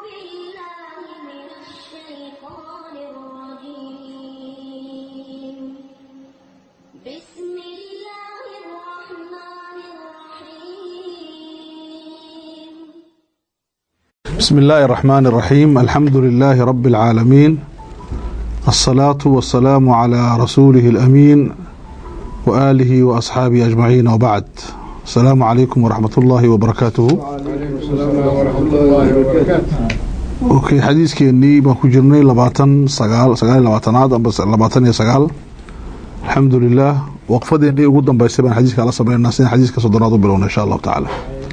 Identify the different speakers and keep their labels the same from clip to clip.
Speaker 1: بالله من الشيطان الرجيم بسم الله الرحمن الرحيم
Speaker 2: بسم الله الرحمن الرحيم الحمد لله رب العالمين الصلاة والسلام على رسوله الأمين وآله وأصحابه أجمعين وبعد السلام عليكم ورحمة الله وبركاته okay xadiiskeenii baan ku jirnay labaatan sagaal sagaal iyo labaatanaad amba labaatan iyo sagaal alxamdu lilah waqfadeenii ugu dambeysay baan xadiiska la sameynaa sidaan xadiiska soddonaad u bilowna insha allahu tacaala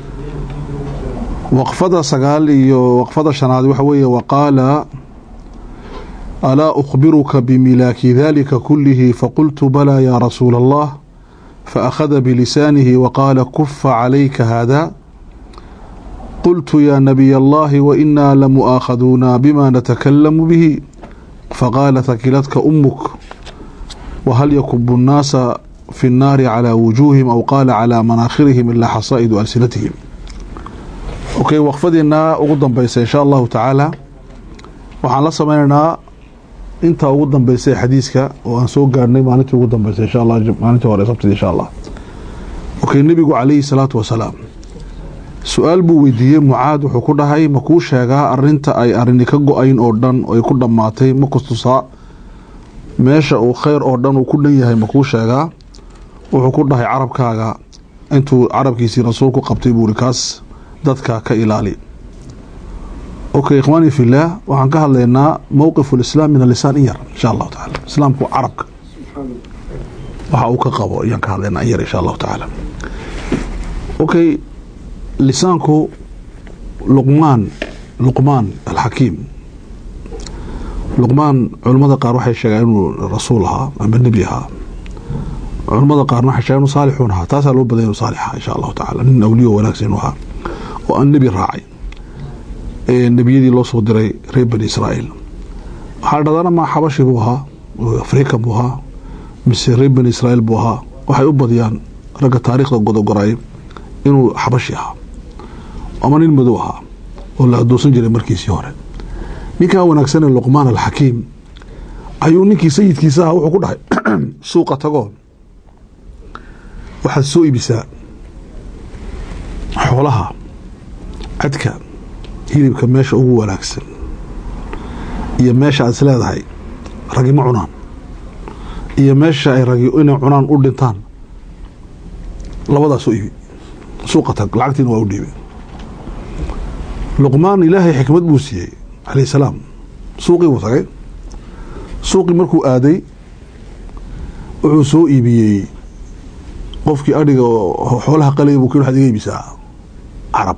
Speaker 2: waqfada sagaal iyo waqfada shanaad waxa weeye waqaala alaa ukhbiruka bimilaaki dalika kulihi faqultu balaa yaa rasuula allah faakhada bilisaanihi waqaala kufa calayka hada qلت يا نبي الله وإنا لمؤاخذونا بما نتكلم به فقال ثكلتك أمك وهل يكب الناس في النار على وجوههم أو قال على مناخرهم إلا حصائد ألسنتهم أوكي وقفدنا أقدم بيس إن شاء الله تعالى waxaan la samaynaynaa intaa ugu dambeysay xadiiska oo aan soo gaarnay maalintii ugu dambeysay insha allah maalintii hore sabtida insha allah okay nebigu calayhi salaatu wasalaam su-aal buu weydiiyey mucaad wuxuu ku dhahay ma kuu sheegaa arinta ay arini ka go-ayn oo dhan ay ku dhammaatay ma kustusaa meesha uu kheyr oo dhan uu ku dhan yahay ma kuu sheegaa wuxuu ku dhahay carabkaaga intuu carabkiisii rasuulku qabtay buuri kaas dadka ka ilaali okay ikhwaani fillaah waxaan ka hadlaynaa mowqifu lislaam min alisaan in yar insha allahu tacaala islaamku carabka waxa uu ka qabo ayaan ka hadlaynaa in yar insha allahu tacaala okay lisaanku luqmaan luqmaan alxakiim luqmaan culimmada qaar waxay sheegaan inuu rasuul ahaa ama nebi ahaa culimmada qaarna waxay sheegaan inuu saalixuun ahaa taasaa loo badanya inuu saalix ahaa insha allahu tacala nin awliyo wanaagsan inuu ahaa oo aan nebi raacay ee nebiyadii loo soo diray reer bani israa'iil waxaa dhadana ma xabashi buu ahaa afrika buu ahaa mise reer bani israa'iil buu ahaa waxay u badiyaan ragga taariikhda godogoray inuu xabashi ahaa ama nin madow ahaa oo la adoonsan jiray markiisii hore ninkaa wanaagsan ee luqmaan alxakiim ayuu ninkii sayidkiisa ahaa wuxuu ku dhahay suuqa tagoo waxaad soo iibisaa xoolaha cadka hilibka meesha ugu wanaagsan iyo meesha aad is leedahay ragi ma cunaan iyo meesha ay ragi inay cunaan u dhintaan labadaas u ibi suuqa tag lacagtiina waa u dhiibay luqmaan ilaahay xikmad buu siiyey calayh salaam suuqii buu tagay suuqii markuu aaday wuxuu soo iibiyey qofkii adhiga xoolaha qalaya buu ki waxaad iga iibisaa carab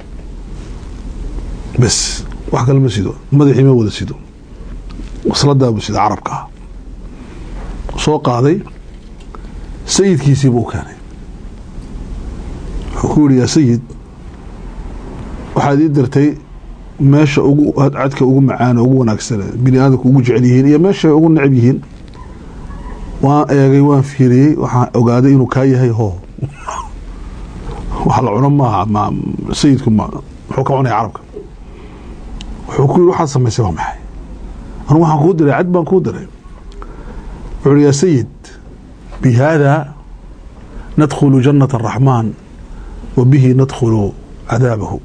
Speaker 2: bes wax kale ma sido madaxii ma wada sido wasladaa buu sida carabkaa soo qaaday sayidkiisii buu keenay wuxuu ku yihi yaa sayid waxaad ii dirtay meesha ugu cadka ugu macaano ugu wanaagsan bini aadamku ugu jecel yihiin iyo meesha ugu necab yihiin waan eegay waan fiiriyey waxaan ogaaday inuu kaa yahay hoo wax la cuno maaha ma sayidku ma muxuu ka cunaya carabka wuxuu ku yiri waxaad samaysay waa maxay anu waxaan kuu diray cad baan kuu diray wuxuu yihi yaa sayid bi haada nadkhulu jannata araxmaan wa bihi nadkhulu cadaabahu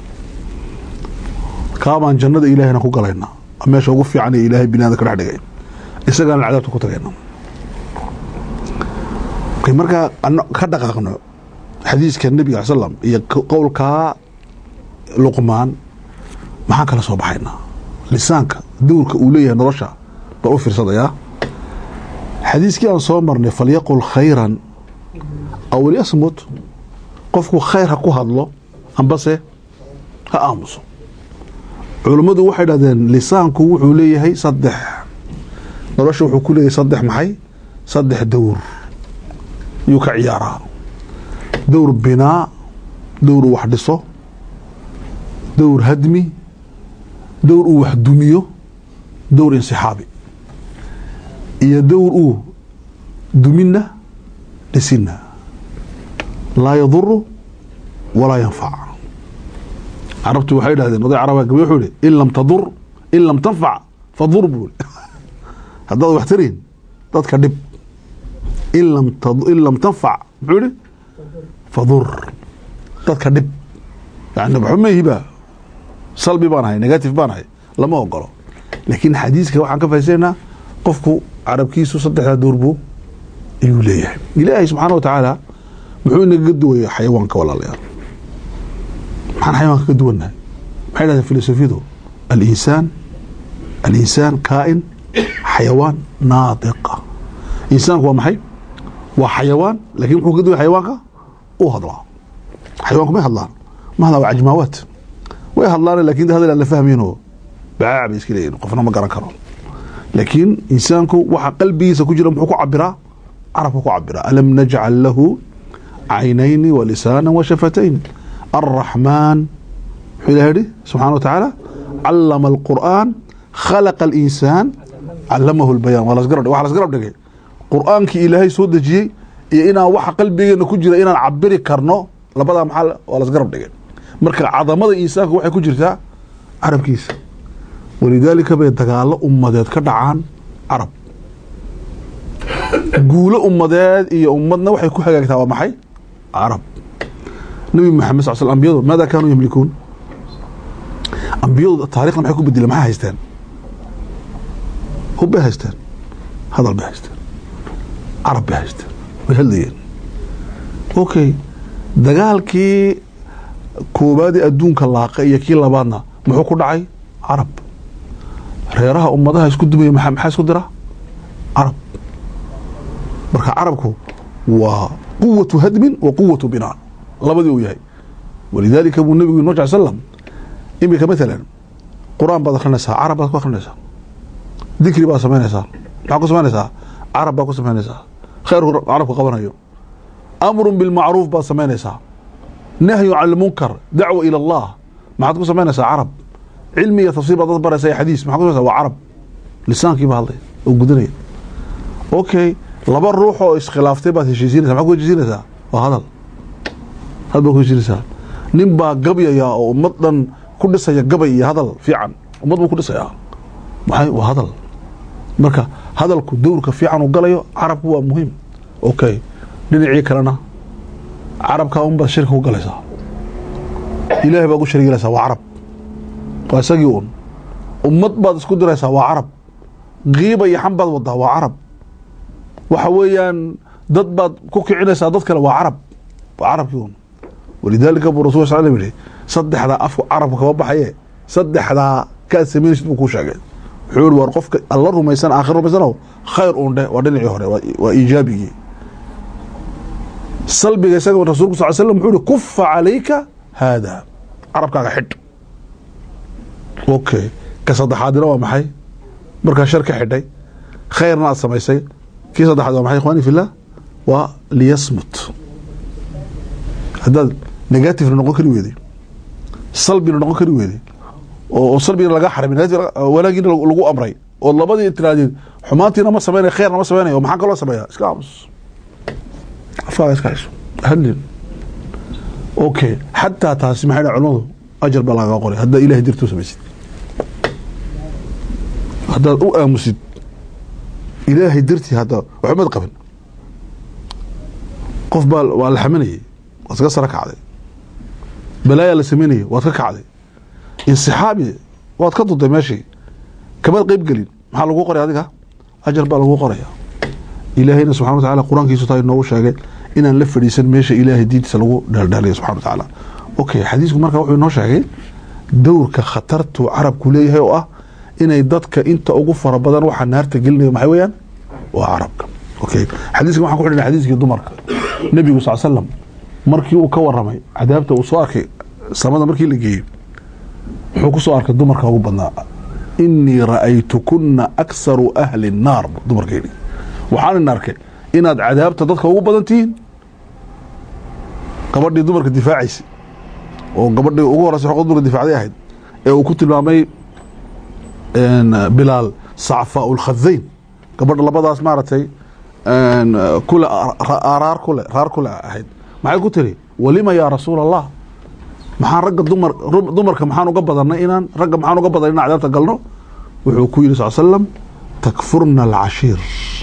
Speaker 2: kaabaan jannada ilaahayna ku galaynaa meesha ugu fiican ee ilaahay binaada ka dhex dhigay isagaana cadaabta ku tagayna markaa ka dhaqaaqno xadiiska nebiga al slam iyo qowlkaa luqmaan maxaan kala soo baxaynaa lisaanka dowrka uu leeyahay nolosha baa u fiirsadayaa xadiiskii aan soo marnay falyaqul khayran aw lyasmut qofku khayr ha ku hadlo ambase ha aamuso culummadu waxay dhahdeen lisaanku wuxuu leeyahay saddex nolosha wuxuu ku leeyahay saddex maxay saddex dowr yuu ka ciyaaraa dowr binaa dowr uu wax dhiso dowr hadmi dowr uu wax dumiyo dowr insixaabi iyo dowr uu dumina dhisina laa yaduru walaa yanfac carabtu waxay idhahdeen oday caraba gabi wuxuu ihi in lam tadur in lam tanfac fadur buu ihi haddaad wax tarayn dadka dhib in lam tad- in lam tanfac muxuu ihi fadur dadka dhib yani xumayhiba salbi baan ahay negative baan ahay lama ogolo laakiin xadiiska waxaan ka fahaysanaa qofku carabkiisu saddexdaa door buu ayuu leeyahay ilaahay subxaana wa tacaala muxuu inaga duwaya xayawaanka walaalayaal maxaan xayawaanka ka duwannahay maxay dhahdeen filosofiyadu alinsaan alinsaan kaa'in xayawaan naatiqa insaanku waa maxay waa xayawaan laakiin muxuu ka duwaya xayawaanka uu hadlaa xayawaanku may hadlaan ma hadlaan waa cajmaawaat way hadlaan laakiin hadal aan la fahmayno bacaac bay iska leeyihin qofna ma garan karo laakiin insaanku waxa qalbigiisa ku jira muxuu ku cabiraa carabku ku cabiraa alam najcal lahu caynayni walisaana washafatayn الرحمن wuxuu ilahay yihi subxana wa tacaala calama alqur'aan khalaqa alinsaan calamahu lbayaan waa lasgarab waxa lasgarab dhigay qur'aankii ilaahay soo dejiyey iyo inaan waxa qalbigeena ku jira inaan cabiri karno labadaa maxaa waa lasgarab dhigay marka cadamada insaanka waxay ku jirtaa carabkiisa walidaalika bay dagaalo ummadeed ka dhacaan carab guulo ummadeed iyo ummadna waxay ku hagaagtaa waa maxay carab nabi maxamed sal sl ambiyadu maada kaanuu yamlikuun ambiyadu taarikhda maxay ku bedeleen maxay haysteen hub bay haysteen hadal bay haysteen carab bay haysteen way hadlayeen okay dagaalkii koobaadii adduunka laaqa iyo kii labaadna muxuu ku dhacay carab reeraha ummadaha isku dumaya maxaa maxaa isku dira carab marka carabku waa quwatu hadmin wa quwatu binaan labadii uu yahay walidaalika buu nabigu inoo jal slam imika maalan qur-aan baad akrinaysaa carab baad ku akrinaysaa dikri baad samaynaysaa maxaa ku samaynaysaa carab baad ku samaynaysaa khayrku carabku qabanayo amrun bilmacruuf baad samaynaysaa nahyu can lmunkar dacwa ila allah maxaad ku samaynaysaa carab cilmi iyo tafsiir baad dad baraysaa iyo xadiis maxaa ku samaynaysaa waa carab lisaankii baa hadlay oo gudanaya okay laba ruux oo iskhilaaftay baad heshiisiinaysa maxaad ku heshiisiinaysaa waa hadal had baa ku heshiinaysaa nin baa gabyaya oo ummad dhan ku dhisaya gabay iyo hadal fiican ummad buu ku dhisayaa maxay waa hadal marka hadalku dowrka fiican uu galayo carabku waa muhiim okay dhinacii kalena carabkaa unbaad shirka ku galaysaa ilaahay baad u shargilaysaa waa carab waa isagii un ummad baad isku diraysaa waa carab kiiba iyo xan baad wadaa waa carab waxa weeyaan dad baad ku kicinaysaa dad kale waa carab waa carabkii un walidaalika buu rasul sal yihi saddexdaa afku carabka kaba baxaye saddexdaa kaad samaynaysid buu kuu sheegay wuxuu yihi war qofka alla rumaysan aakhir rumaysanow khayr uun dheh waa dhinacii hore waa iijaabigii salbiga isaga rasulku sal slam wuxuu yihi kufa calayka haada carabkaaga xidh okay ka saddexaadina waa maxay markaa shar ka xidhay khayrna aad samaysay kii saddexaad waa maxay ikhwani fillah waa liyasmut haddaad negativena noqon kari weeday salbina noqon kari weeday oo salbigina laga xarimay wanaagiina lagu amray oo labadii tiraadeen xumaantiina ma sameynay khayrna ma sameynay oo maxaa kaloo sameeyaa iska aamus afkaaga iska hayso hadlin okay xataa taasi maxay dhahay culimadu ajar baa lagaga qoray haddaad ilahay dirtuu samaysid haddaad u aamusid ilaahay dartii hadda waxumad qabin qof baa waa la xaminayay waad ka sara kacday balaayaa la samaynayay waad ka kacday insixaabi waad ka duday meeshii kamaad qeyb gelin maxaa lagu qoray adiga ajar baa lagu qoraya ilaahayna subxana wa tacala qur-aankiisu taa inoogu sheegay inaan la fadhiisan meesha ilaahay diintiisa lagu dheeldheelaya subxana wa tacaala okay xadiisku marka wuxuu inoo sheegay dowrka khatartuu carabku leeyahay oo ah inay dadka inta ugu fara badan waxaa naarta gelinayo maxay weeyaan waa carabka okay xadiiska waxaan ku xidhina xadiiskii dumarka nebigu sal slam markii uu ka waramay cadaabta uu soo arkay samada markii la geeyey wuxuu ku soo arkay dumarka ugu badnaa inii ra'aytukuna aksaru ahli الnaar dumarkeeni waxaan ina arkay inaad cadaabta dadka ugu badan tihiin gabadhii dumarka difaacaysa oo gabadhii ugu horeysa xoqda dumarka difaacday ahayd ee uu ku tilmaamay bilaal sacfaa lkhadayn gabadha labadaas maaragtay kule araar kule raar kule ahayd maxay ku tiri walima yaa rasuul allah maxaan ragga dumar dumarka maxaan uga badanay inaan ragga maxaan uga badanay inaan cadaabta galno wuxuu ku yidhi sal slam takfurna alcashiir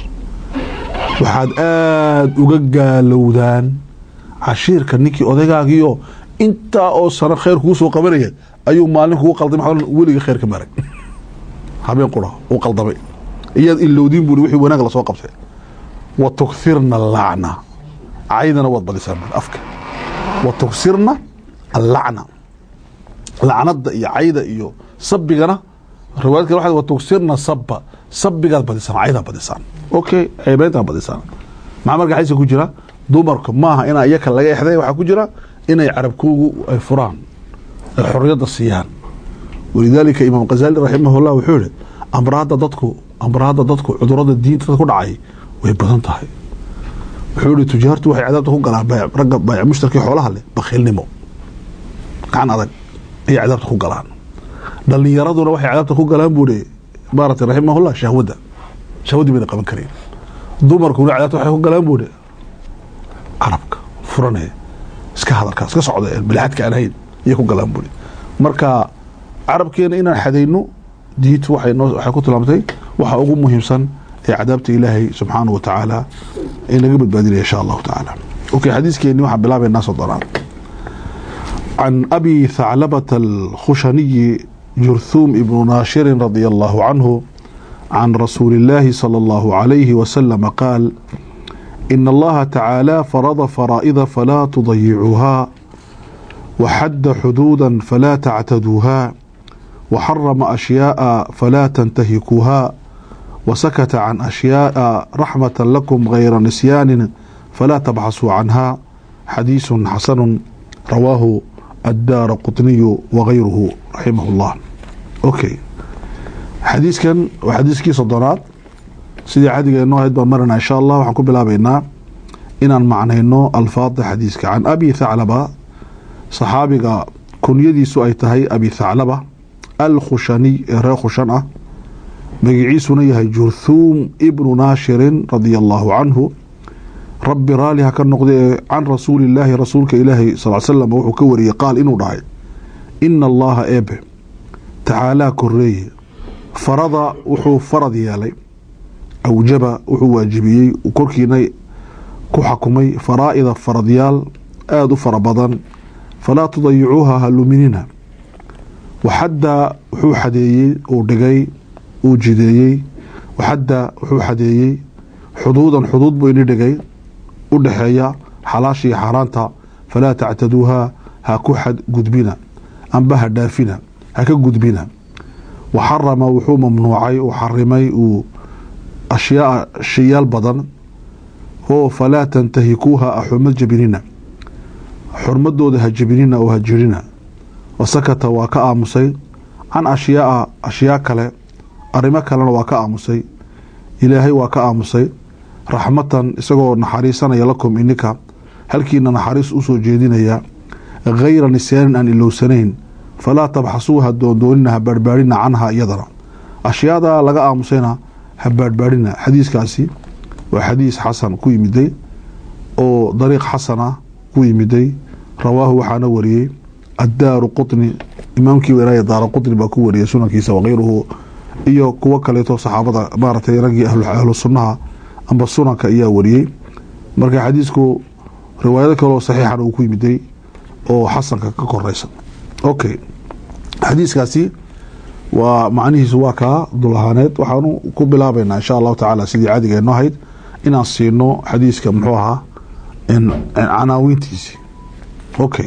Speaker 2: waxaad aada uga gaalowdaan cashiirka ninkii odaygaagio intaa oo sano khayr kuu soo qabanaya ayuu maalin kugu qaldamay weliga khayr ka marag habeen qura uu qaldamay iyaad ilowdiin buuri wixii wanaag lasoo qabtay wa tughirna allacna caydana waad badisaan afka wa tugsirna allacna lacnada iyo cayda iyo sabigana riwaayad kale waxay wa tugsirna sabba sabigaad badisaan caydaad badisaan okay ceebeyntaad badisaan maxaa marka xaysa ku jira dumarka maaha inaa iyaka laga exday waxaa ku jira inay carabkoogu ay furaan ay xorriyadda siiyaan walidaalika imaam khazali raximahullah wuxuu yihi amraadda dadku amraadda dadku cudurada diinta ku dhacay way badan tahay wuxuu yihi tujaartu waxay cadaabta ku galaan ragga baayac mushtarkii xoolaha leh bakhiilnimo gacan adag ayay cadaabta ku galaan dhalinyaraduna waxay cadaabta ku galaan buu ihi maarata raximahullah shahwadda shahwaddii bayna qaban kareen dumarkuna cadaabta waxay ku galaan buu ihi carabka furane iska hadalka iska socda bilxadka aan hayn ayay ku galaan buu ihi marka carabkeena inaan xadayno diintu waxay noo waxay ku tilmaamtay waxa ugu muhiimsan ee cadaabta ilaahay subxaanahu wa tacaala ee naga badbaadinaya insha allahu tacaala okay xadiiskeeni waxaan bilaabaynaa soddonaan can abi thaclabata alkhushaniyi jurthuum ibnu naashirin radia allahu canhu can rasuuli illaahi sala allahu calayhi wasalama qaal ina allaha tacaala farada faraa'ida falaa tudayicuuhaa waxadda xuduuda falaa tactaduuhaa وxرم أشhyاء فلا تنتهكوها وسكت عن أشhyاء رحمة لكم غير نسيان فلا تبحثوا عنها xadيiث xسن رواه الدار قطني وغيره رحمه الله okay xadiiskan waa xadiiskii sodonaad sidii cadigeenoo ahayd baan marana insha allah waxaan ku bilaabeynaa inaan macnayno alfaada xadiiska can abi thaclaba صaxaabiga kunyadiisu ay tahay abi thaclaba alkhushaniy ee reer khushan ah magiciisuna yahay jurthuum ibnu naashirin radia allahu canhu rabbi raali ha ka noqda ee can rasuuli illaahi rasuulka ilaahi sal slam wuxuu ka wariyey qaal inuu dhahay ina allaha eebe tacaalaa koreeye farada wuxuu farad yeelay awjaba wuxuu waajibiyey korkiina ku xakumay faraa'ida faradyaal aada u fara badan falaa tudayicuuha ha luminina waxadda wuxuu xadeeyey uu dhigay uu jideeyey waxadda wuxuu xadeeyey xuduudan xuduud buu ini dhigay u dhexeeya xalaasha iyo xaaraanta falaa tactaduuhaa ha ku xadgudbina amba ha dhaafina ha ka gudbina waxarama wuxuu mamnuucay uu xarimay uu ashyaaa shayaal badan oo falaa tantahikuuha a xurmad jabinina xurmadooda ha jabinina oo ha jirina wasakata waa ka aamusay can ashyaaa ashyaa kale arrimo kalena waa ka aamusay ilaahay waa ka aamusay raxmatan isagoo naxariisanaya lakum ininka halkiina naxariis usoo jeedinaya hayra nisyaanin aan ilowsanayn falaa tabxasuuha doondoonina ha baadhbaadhina canha iyadana ashyaada laga aamusayna ha baadhbaadhina xadiiskaasi waa xadiis xasan ku yimiday oo dariiq xasana ku yimiday rawaahu waxaana wariyey addaaru qutni imaamkii weraaya daara qutni baa ku wariyay sunankiisa wakayruhu iyo kuwo kaleeto saxaabada maaragtay raggii ahlu sunnaha amba sunanka ayaa wariyey marka xadiisku riwaayado kaleo saxiixana uu ku yimiday oo xasanka ka koreysa okay xadiiskaasi waa macnihiisu waa kaa dul ahaaneed waxaanu ku bilaabaynaa insha allahu tacaala sidii caadigeeno ahayd inaan siino xadiiska muxuu ahaa canaawiintiisi okay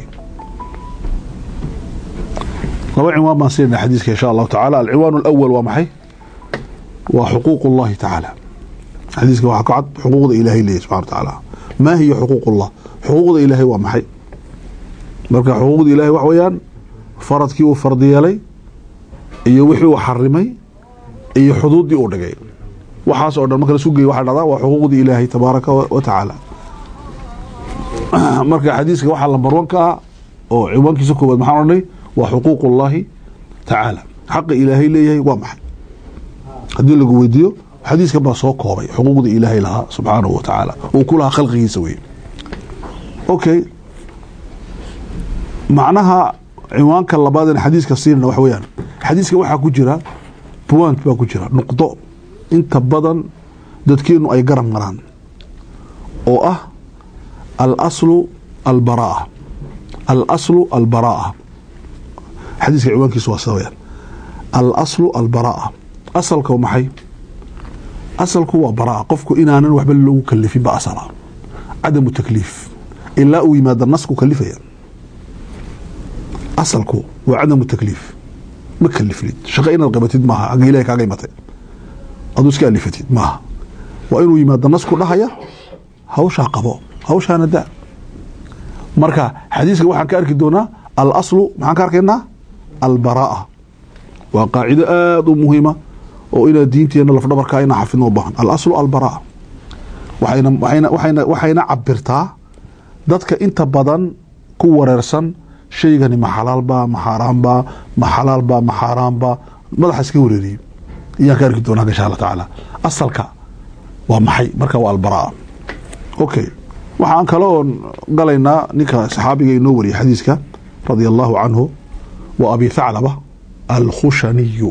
Speaker 2: laba cinwaan baan siinayna xadiiska insha allahu tacaala alciwaan alawal waa maxay waa xuquuq اllahi tacaala xadiiska waxaa ka cad xuquuqda ilaahay leeyahy subxana wa tacaala maa hiya xuquuq اllah xuquuqda ilaahay waa maxay marka xuquuqda ilahay wax weeyaan faradkii uu fardi yeelay iyo wixii uu xarimay iyo xuduuddii uu dhigay waxaas oo dhan marka lasu geey waxa dhahdaa waa xuquuqdii ilaahay tabaaraka wa tacaala marka xadiiska waxaa lambar wan ka ah oo ciwaankiisa koowaad maxaan odhanay waa xuquuq اllahi tacaala xaqa ilaahay leeyahay waa maxay haddii lagu weydiiyo xadiiskan baa soo koobay xuquuqda ilaahay lahaa subxaanahu wa tacaala uu ku lahaa khalqigiisa wey okay macnaha ciwaanka labaadeen xadiiska siinana wax weeyaan xadiiska waxaa ku jira point baa ku jira nuqdo inta badan dadkeenu ay garab maraan oo ah alaslu albaraa alaslu albaraa xadiiska ciwaankiisu waa sida weyaan alaslu albaraa asalka waa maxay asalku waa baraa qofku inaanan waxba loogu kalifin ba asala cadamu takliif ilaa uu yimaada nasku kalifaya asalku waa cadamu takliif ma kalifnid shaqo inaad qabatid maaha agga ilahay kaaga imatay aduu iska alifatid maaha waa inuu yimaado nasku dhahaya hawshaa qabo hawshaana da marka xadiiska waxaan ka arki doonaa alaslu maxaan ka arkaynaa albaraa waa qaacido aada u muhiima oo inaad diinteena lafdhabarkaa inaa xafidno u baahan alaslu albaraa waxayna waxayna waxayna waxayna cabirtaa dadka inta badan ku wareersan shaygani ma xalaalba ma xaaraanba ma xalaalba ma xaaraanba madaxa iska wareeriyey ayaan ka arki doonaa insha allah tacaala asalka waa maxay marka waa albaraa okay waxaan kale oon galaynaa ninka saxaabiga inoo wariyay xadiiska radia allahu canhu wa abi thaclaba alkhushaniyu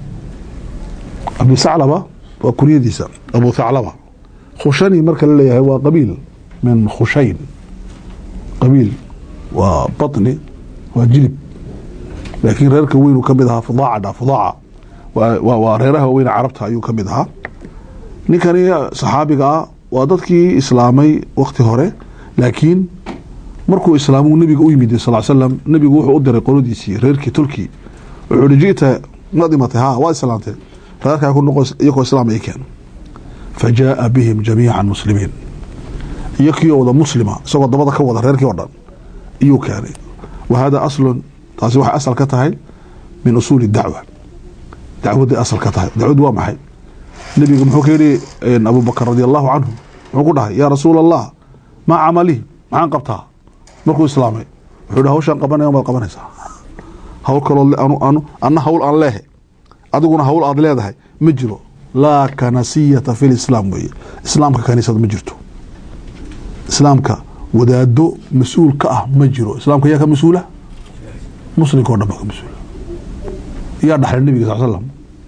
Speaker 2: abi thaclaba waa kunyadiisa abu thaclaba khushani marka la leeyahay waa qabiil min khushayn qabiil waa baطni waa jilib laakiin reerka weynuu ka mid ahaa fudaaca fudaaca waa reeraha weyne carabta ayuu ka mid ahaa ninkani saxaabiga ah waa dadkii islaamay wakti hore laakiin markuu islaamuu nebiga u yimid sal slam nebigu wuxuu u diray qoladiisii reerkii tulkii wuxuu hi jita ma dhimatay ha waa islaamtee reerkaa ku noqo iyagoo islaam ay keen fa jaaa bihim jamiica muslimiin iyo kii wada muslima isagoo dabada ka wada reerkii o dhan iyuu keenay wa hada aslun taasi waxay asal ka tahay min usuuli dacwa dacwaday asal ka tahay dacwadu waa maxay nebiga muxuu ka yidhi abu bakr radi allahu canhu muxuu ku dhahay yaa rasuul allah maa camali maxaan qabtaa markuu islaamay wuxuu hi hawshaan qabanaya maad qabanaysaa hawl kaloo anu anna hawl aan leehe adiguna hawl aad leedahay ma jiro laa kanasiyata fi lislaam weeye islaamka kaniisad ma jirto islaamka wadaado mas-uul ka ah ma jiro islaamka yaa ka mas-uula muslimka o dhan baa ka mas-uula yaa dhaxlay nebiga sal slam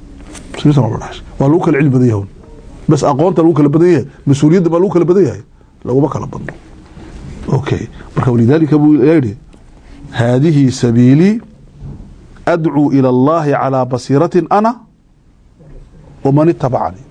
Speaker 2: waa lagu kala cilmi badan yahay bas aqoonta lagu kala badan yahay mas-uuliyadda baa lagu kala badan yahay laguma kala badno okay marka walidaalika buu yihi haadihi sabiilii adcuu ila allahi calaa basiiratin ana waman itabacanii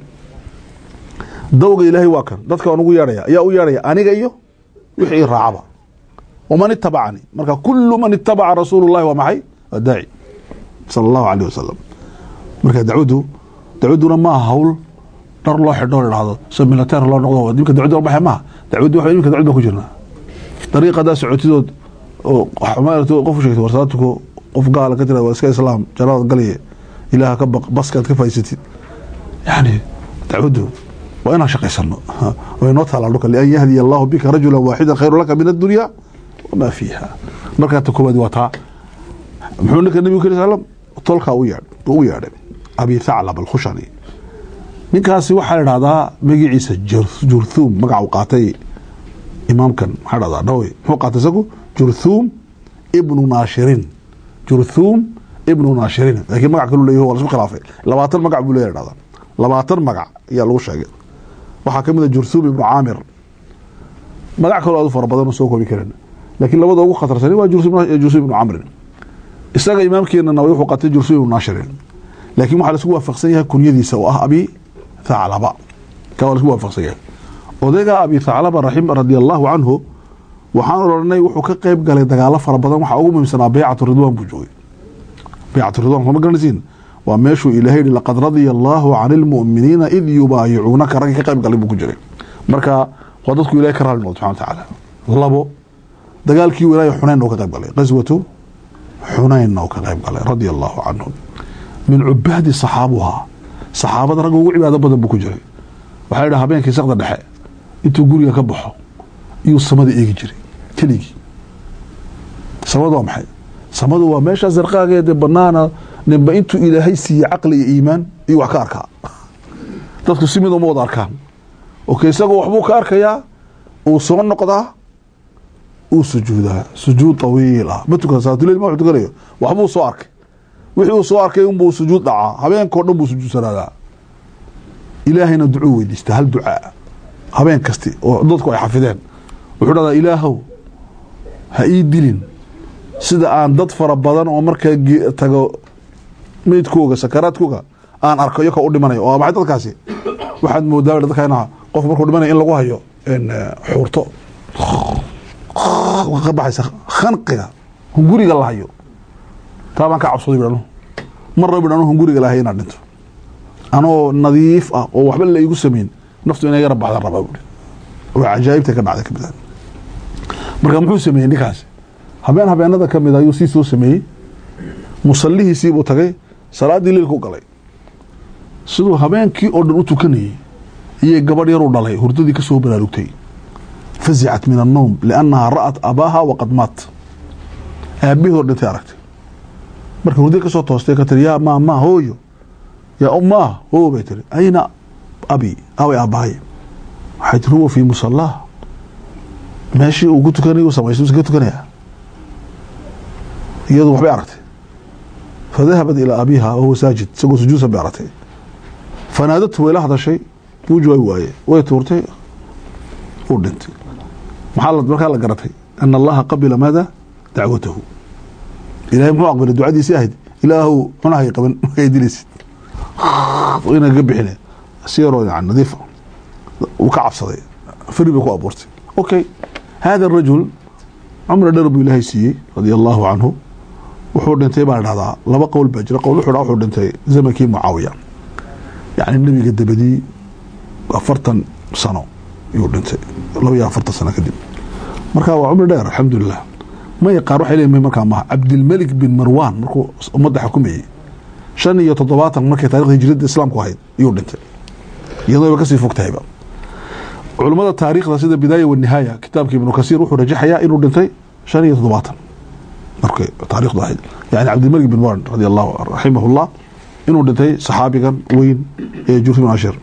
Speaker 2: dawga ilaahay waa kan dadka waan ugu yeedhaya ayaa u yeedhaya aniga iyo wixii i raacaba waman itabacanii marka kulu man itabaca rasuulu llahi waa maxay waa daaci sala allahu aleyh wasalam marka dacwaddu dacwadduna maaha hawl dhar loo xidho idhahdo so militeer loo noqdo imka dacwaddu loo baxay maaha dacwaddu waxa imika dacwad baan ku jirnaa dariiqadaa socotidood oo qof u sheegtay warsaatuko qof gaala ka tira waa iska islaam jannadaad galaya ilaaha ka baq baskaad ka faaysatid yani dacwaddu waa inaan shaqaysano way noo taalaa dhulka lian yahdiya allahu bika rajula waaxida khayru laka min addunya wamaa fiiha markaa ta koowaad waa taa muxuu ninka nebigu kal slam tolkaa u yeedh u yeedhay abi thaclab alkhushani ninkaasi waxaa la idhahdaa magaciisa jurthuum magaca u qaatay imaamkan maxaa dhahdaa dhawe muxuu qaatay isagu jurthuum ibnu naashirin jurthuum ibnu naashirin laakiin magac kalu leeyahy waa lasku khilaafay labaatan magac buu leeyahy dhahdaa labaatan magac ayaa lagu sheegay waxaa kamid a jurthuum ibnu caamir magac kaloo aad u fara badan oo soo koobi karin laakiin labada ugu khatarsani waa jurthuum ibnu camrin isaga imaamkeenana wuxuu qaatay jurthuum ibnu naashirin laakiin waxaa laisku waafaqsan yahay kunyadiisa oo ah abi thaclaba ka waa laisku waafaqsan yahay odayga abi thaclaba raxim radi allahu canhu waxaan odhanay wuxuu ka qeyb galay dagaalo fara badan waxaa ugu muhiimsanaa baycatu ridwan buu joogay baycatu ridwan kuma garanaysiin waa meeshuu ilahay yihi laqad radia allahu can ilmu'miniina id yubaayicuunaka raggii ka qeyb galay buu ku jiray marka waa dadku ilahay ka raali noqdo subxana watacaala labo dagaalkii wilaayo xunayn oo ka qeyb galay qaswatu xunaynna oo ka qeyb galay radia allahu canhu min cubaadi saxaabuhaa saxaabada ragga ugu cibaado badan buu ku jiray waxaa yidhaha habeenkii sakda dhexe intuu guriga ka baxo iyuu samada eegi jiray keligii samadu waa maxay samadu waa meesha sarqaageede banaana ninba intuu ilaahay siiye caqli iyo iimaan iyo wax ka arkaa dadku si mid uma wada arkaan ok isagoo waxbuu ka arkayaa uu soo noqdaa uu sujuudaa sujuud tawiil ah ma tukada salaatuleyl ma wuxuu tukanayo waxbuu soo arkay wixii uu soo arkay unbuu sujuud dhacaa habeenkao dhan buu sujuudsanaadaa ilaahayna ducuu weydiistaa hal ducaa habeen kasti oo dadku ay xafideen wuxuu dhahdaa ilaahow ha ii dilin sida aan dad fara badan oo markaa ge- tago meydkooga sakaraadkooga aan arko iyo ka u dhimanayo oo maxay dadkaasi waxaad moodaa dadkana qof markuu dhimanayo in lagu hayo in, eh, xuurto ka baxaysa khanqiga hunguriga la hayo taa baan ka cabsaday bidhanu mar raba bidhanu hunguriga la hayo inaan dhinto anoo nadiif ah oo waxba la igu samayn naftu inay yara baxda rabaa buuri waa cajaa'ibta ka dhacday kamid ah marka muxuu sameeyey ninkaasi habeen habeenada ka mid ayuu sii soo sameeyey musallihiisii buu tagay salaaddii leilku galay siduu habeenkii oo dhan u tukanayey iyo gabadh yaruu dhalay hurdadii ka soo baraarugtay fazicat min annowm liannahaa ra'at abaaha waqad maat aabbaheedoo dhintay aragtay marka hurdadii ka soo toostay ka tiri yaa maa maa hooyo yaa ummaa hoo bay tiri ayna abi away aabbahay waxay tiri huwa fii musallaah meeshii uu ku tukanay uu samaystay usan ka tukanayaa iyadu waxbay aragtay fadahabat ilaa abiiha wahuwa saajid isagoo sujuudsan bay aragtay fanaadatu way la hadashay wuu jawaabi waaye way tuurtay uu dhintay maxaa la- markaa la garatay ana allaha qabila maada dacwatahu ilahay muxuu aqbalay ducadiisii ahayd ilaahu cunahay qaban markay dilaysid ina ga bixine si yaroo yani nadiifa uu ka cabsaday fari bay ku abuurtay okay hada rajul cumri dheer buu ilaahay siiyey radia allahu canhu wuxuu dhintay baa la dhahdaa laba qowl baa jira qowl wuxuu dhaa wuxuu dhintay zamankii mucaawiya yacni nebiga dabadii afartan sano yuu dhintay laba iyo afartan sano kadib marka waa cumri dheer alxamdulilah may qaar waxay leeyihin markaa maha cabdilmelik bin marwan markuu ummadda xukumayey shan iyo toddobaatan markay taarikhda hijriyadda islaamku ahayd iyuu dhintay iyadoo ba kasii fog tahayba culummada taariikhda sida bidaaya wanihaaya kitaabka ibnu kasiir wuxuu rajaxayaa inuu dhintay shan iyo toddobaatan markay taarikhdu ahayd yani cabdilmalik bin marwan radi allahu raximahullah inuu dhintay saxaabigan weyn ee jurti bin ashir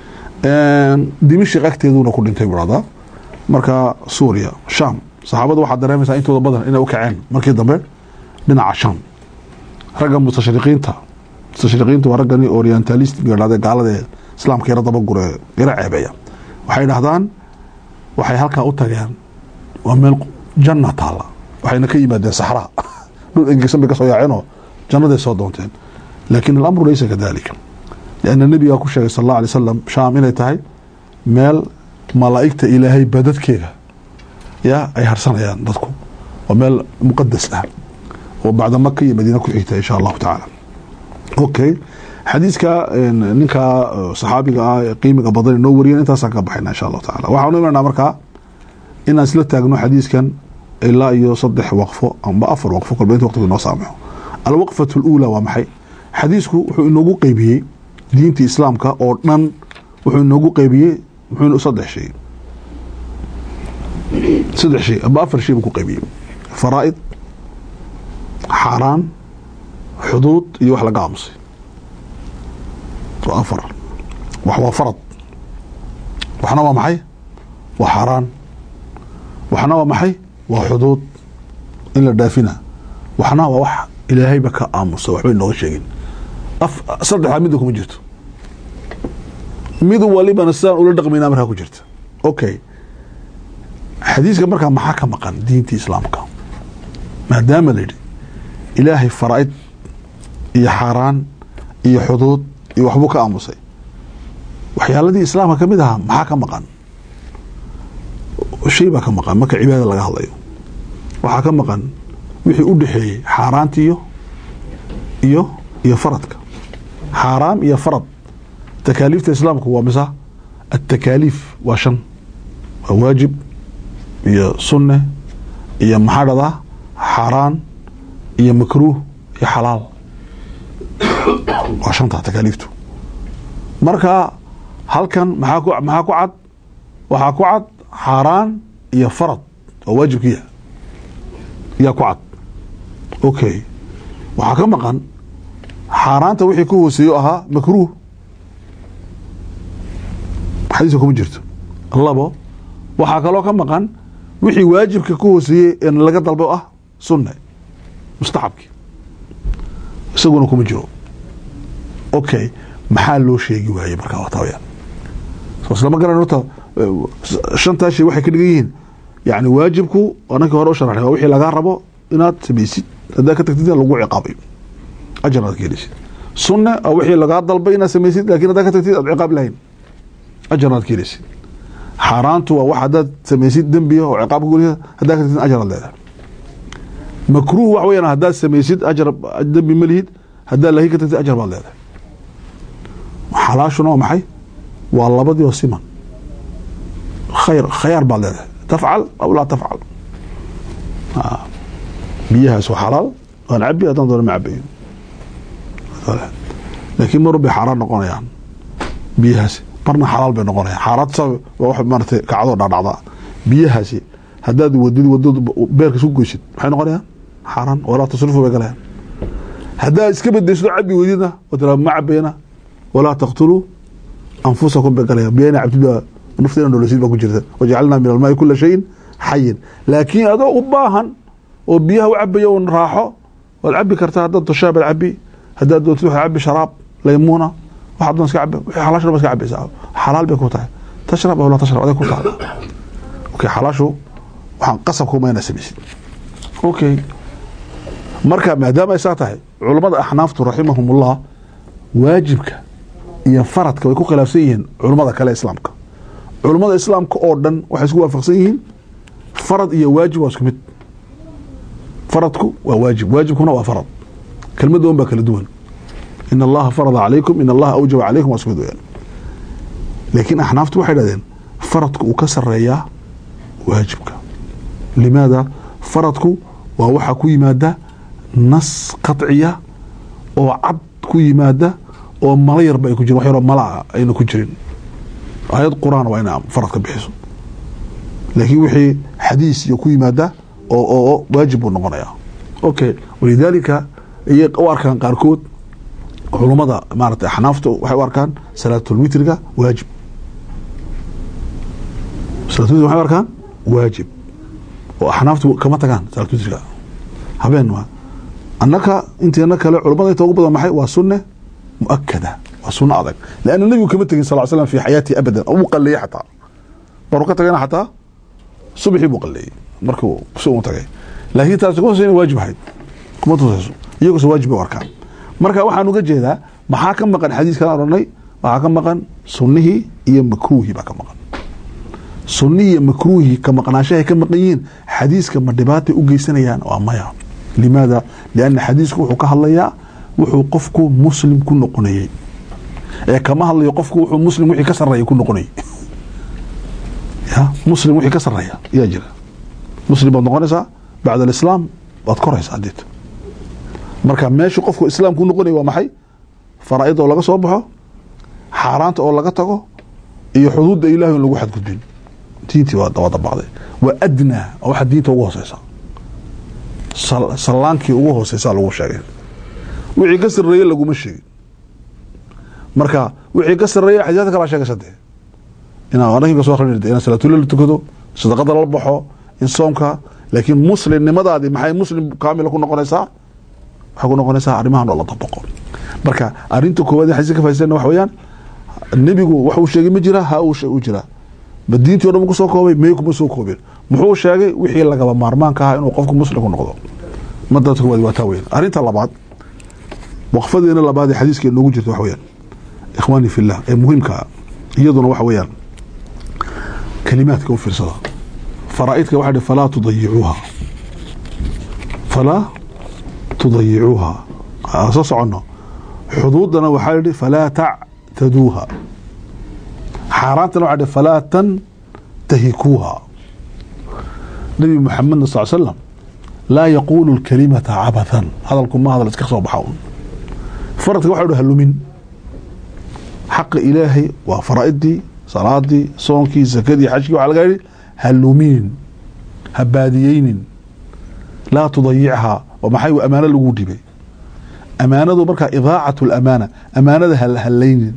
Speaker 2: dimishik agteeduna ku dhintay burada marka suuriya sham saxaabada waxaa dareemaysaa intooda badan inay u kaceen markii dambe dhinaca sham ragga mustashriqiinta mustashriqiinta waa raggani orientalist dhahde gaalada ee islaamka yara dabagure yara ceebeeya waxay dhahdaan waxay halkaa u tageen waa meel janna taala waxayna ka yimaadeen saxraa dhul engesan bay ka soo yaaceenoo jannaday soo doonteen laakin alamru laysa kadalika lianna nebigaa ku sheegay sal alla alay wasalam shaam inay tahay meel malaa'igta ilaahay badadkeega ya ay harsanayaan dadku waa meel muqadas ah oo bacda maka iyo madiina ku xigta insha allahu tacaala okay xadiiska ninkaa saxaabiga ah ee qiimiga badan noo wariyan intaasaan ka baxayna insha allahu taala waxaanu imanaa markaa inaan isla taagno xadiiskan ilaa iyo saddex waqfo amba afar waqfo kolba inta waqtiga inoo saamaxo alwaqfatu اluulaa waa maxay xadiisku wuxuu inoogu qeybiyey diinta islaamka oo dhan wuxuu inoogu qeybiyey muxuu saddex shay saddex shay amba afar shay buu ku qeybiyey faraa'id xaaraan xuduud iyo wax laga aamusay waa afar wax waa farad waxna waa maxay waa xaaraan waxna waa maxay waa xuduud in la dhaafina waxna waa wax ilaahayba ka aamusa waxba inooga sheegin saddexdaa midda kuma jirto mid walibana sidaan ula dhaqmayna markaa ku jirta okay xadiiska markaa maxaa ka maqan diintii islaamka maadaama la yidhi ilaahay faraa'id iyo xaaraan iyo xuduud iyo waxbuu ka aamusay waxyaaladii islaamka ka mid ahaa maxaa ka maqan shay baa ka maqan marka cibaada laga hadlayo waxaa ka maqan wixii u dhexeeyey xaaraanta iyo iyo iyo faradka xaaraam iyo farad takaaliifta islaamku waa misa atakaaliif waa shan waa waajib iyo sunne iyo maxaa dhadaa xaaraan iyo makruuh iyo xalaal waa shanta takaaliiftu marka halkan maxaa ku maxaa ku cad waxaa ku cad xaaraan iyo farad oo waajibkiya yaa ku cad okay waxaa ka maqan xaaraanta wixii ka hooseeyo ahaa makruuh xadiiska kuma jirto labo waxaa kaloo ka maqan wixii waajibka ka hooseeyey ee laga dalbo ah sunne mustaxabkii isaguna kuma jiro okay maxaa loo sheegi waayey markaa wataa wayaan soo islama garan horta shantaa shay waxay ka dhigan yihiin yani waajibku anakii hore u sharaxnay waa wixii lagaa rabo inaad samaysid haddaa ka tagtid lagu ciqaabayo ajar aad ka heleysid sunne oo wixii lagaa dalbay inaad samaysid lakin haddaa ka tagtid aad ciqaab lahayn ajar aad ka heleysid xaaraantu waa wax haddaad samaysid dembiga oo ciqaab kagulisa haddaa ka tagtid ajar aad leedahay makruuh wax weyaan haddaad samaysid ajar dembi ma lihid haddaa lahi ka tagtid ajar baad leedahay xalaashuna waa maxay waa labadii oo siman khayr khayaar baad leedahay tafcal aw laa tafcal biyahaas waa xalaal waan cabi haddaan doona ma cabayo laakiin mar bay xaaraan noqonayaan biyahaasi marna xalaal bay noqonayaan xaaraanta waa wax maaragtay kacdoo dhadhacda biyahaasi haddaad wadid wadad beerka isku goysid maxay noqonayaan xaaraan walaa tasrifu bay galayaan haddaad iska bedesdo cabi weydidna oo tiraa ma cabayna walaa taqtuluu anfusakum bay galayaan biyana cabtid baa nafteena nolosid baa ku jirta wajacalnaa min almaai kula shayin xayin laakiin adoo u baahan oo biyaha u cabaya un raaxo waad cabi kartaa haddaad doshaa baad cabi haddaad doontid waxaad cabi sharaab laymuuna waxaad doon iska cabi wixii xalaashna ba iska cabaysaa xalaal bay ku tahay tashrab aw laa tashrab aday ku tahay okay xalaashu waxaan qasab kuma inaa samaysid okay marka maadaama ay saa tahay culammada axnaaftu raximahumullah waajibka iyo faradka way ku khilaafsan yihiin culummada kale islaamka culummada islaamka oo dhan waxay isku waafaqsan yihiin farad iyo waajib waa isku mid faradku waa waajib waajibkuna waa farad kelmadda un baa kala duwan in allaha farada calaykum in allaha awjaba calaykum waa isku mid weyaan laakiin axnaaftu waxay dhahdeen faradku uu ka sareeyaa waajibka limaada faradku waa waxaa ku yimaada nas qaطciya oo cad ku yimaada oo malo yarba ay ku jirin wax yaroo malaa ayna ku jirin aayad quraan waa ina faradka bixiso laakiin wixii xadiis iyo ku yimaada oo oo waajib buu noqonaya okay walidaalika iyay u arkaan qaarkood culummada maarata axnaafta waxay u arkaan salaatulwitriga waajib salaatulwitr waxay u arkaan waajib oo axnaaftu kama tagaan salaatulwitriga habeen ma annaka inteena kale culummada inta ugu badan maxay waa sunne muakada waa suno adag lanna nebigu kama tegin sal slam fi xayaatihi abadan u qaleeyey xataa maruu ka tagayna xataa subxii buu qaleeyey markuu si u tagay laakiin taasi kuma tusayna waajib ahayd kuma tusayso iyaguse waajib bay u arkaan marka waxaan uga jeedaa maxaa ka maqan xadiiskan odhanay waxaa ka maqan sunnihii iyo makruuhii baa ka maqan sunnihii iyo makruuhii ka maqnaashahay ka maqan yihiin xadiiska ma dhibaatay u geysanayaan waa maya limaada lianna xadiisku wuxuu ka hadlayaa wuxuu qofku muslim ku noqonayey ee kama hadlayo qofku wuxuu muslim wixii ka sareeya ku noqonayay ya muslim wixii ka sareeya yaa jira muslim baad noqonaysaa bacda alislaam waad koraysaa adeet marka meeshu qofku islaam ku noqonaya waa maxay faraa'id oo laga soo baxo xaaraanta oo laga tago iyo xuduudda ilahi in lagu xadgudbin diintii waa dabaqday waa adnaa oo waxa diinta ugu hooseysa sallaankii ugu hooseysa lagu sheegay wixii ka sareeye laguma sheegin marka wixii ka sareeya xadiiska kala sheegaysa dee inaa anaga soo akhrin in salaatulil la tukado sadaqada la baxo in soomka laakiin muslimnimadaadii maxay muslim kaamila ku noqonaysaa waxay ku noqonaysaa arrimahan oo la dabaqo marka arrinta koowaad in xadiiska ka faa'idaysana waxa weeyaan nebigu wax uu sheegay ma jira ha uu u jira ma diintii o dhan ku soo koobay may kuma soo koobin muxuu sheegay wixii lagaba maarmaanka ahaa inuu qofku muslim ku noqdo madada koowaad waa taa weyan arrinta labaad waqfadeena labaad ee xadiiska noogu jirta waxa weyaan ikhwaani fillah ee muhiimkaa iyaduna waxa weeyaan kalimaadka u fiirsada faraa'idka waxa dhi falaa tudayicuuha falaa tudayicuuha soo soconno xuduudana waxaa yidhi falaa tactaduuha xaaraantana waxa dhi falaa tantahikuuha nabi muxamedna sal slam laa yaquulu lkalimata cabathan hadalku ma hadal iska soo baxa un faradka waxa dhi halumin xaqa ilaahay waa faraa'idii salaadii soonkii sakadii xajkii waxa laga yidhi haluminin ha baadiyeynin laa tudayichaa oo maxay amaano lagu dhibay amaanadu markaa idaacat lamaana amaanada halaynin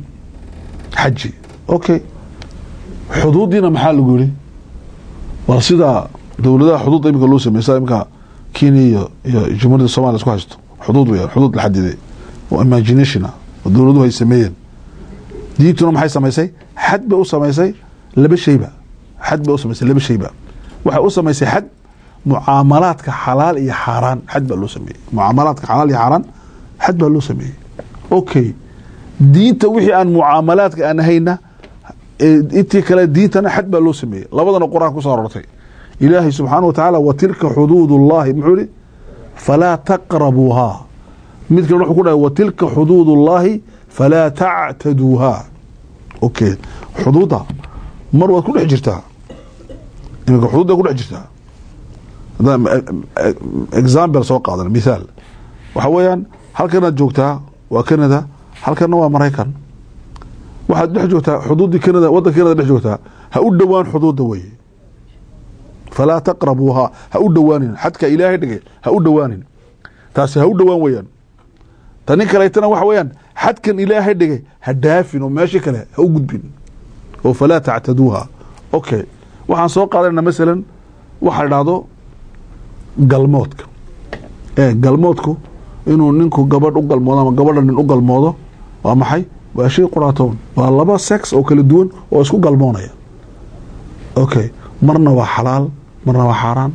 Speaker 2: xaji okay xuduudiina maxaa lagu yihi waa sida dowladaha xuduudda imika loo sameeyey sida imika kenya iyo iyo jamhuuriyadda somalia isku haysto xuduud weeyaan xuduud la xadiday oo imagination ah oo dowladuhu ay sameeyeen diintuna maxay samaysay xad bay u samaysay laba shayba xad bay u samaysay laba shayba waxay u samaysay xad mucaamalaadka xalaal iyo xaaraan xad baa loo sameeyey mucaamalaadka xalaal iyo xaaraan xad baa loo sameeyey okay diinta wixii aan mucaamalaadka aan ahayna intii kale diintana xad baa loo sameeyey labadana qur-aan kusoo arortay ilaahay subxaana wa tacaala wa tilka xuduud ullahi muxuu ihi falaa taqrabuuhaa mid kale wuxuu ku dhahay wa tilka xuduud ullahi falaa tactaduuhaa okay xuduudda mar waad ku dhex jirtaa iminka xuduudda ku dhex jirtaa haddaan example soo qaadan mithaal waxa weeyaan halkanaad joogtaa waa canada halkana waa maraykan waxaad dhex joogtaa xuduuddii canada waddanka canada dhex joogtaa ha u dhowaan xuduudda weye falaa taqrabuuhaa ha u dhowaanin xadka ilaahay dhigay ha u dhowaanin taasi ha u dhowaan weyaan tanin kaleetana waxa weeyaan xadkan ilaahay dhigay ha dhaafin oo meeshii kale ha u gudbin oo falaa tactaduuha okay waxaan soo qaadanayna masalan waxa dhahdo galmoodka ee galmoodku inuu ninku gabadh u galmoodo ama gabadha nin u galmoodo waa maxay waa shay quraatoon waa laba sex oo kala duwan oo isku galmoonaya okay marna waa xalaal marna waa xaaraan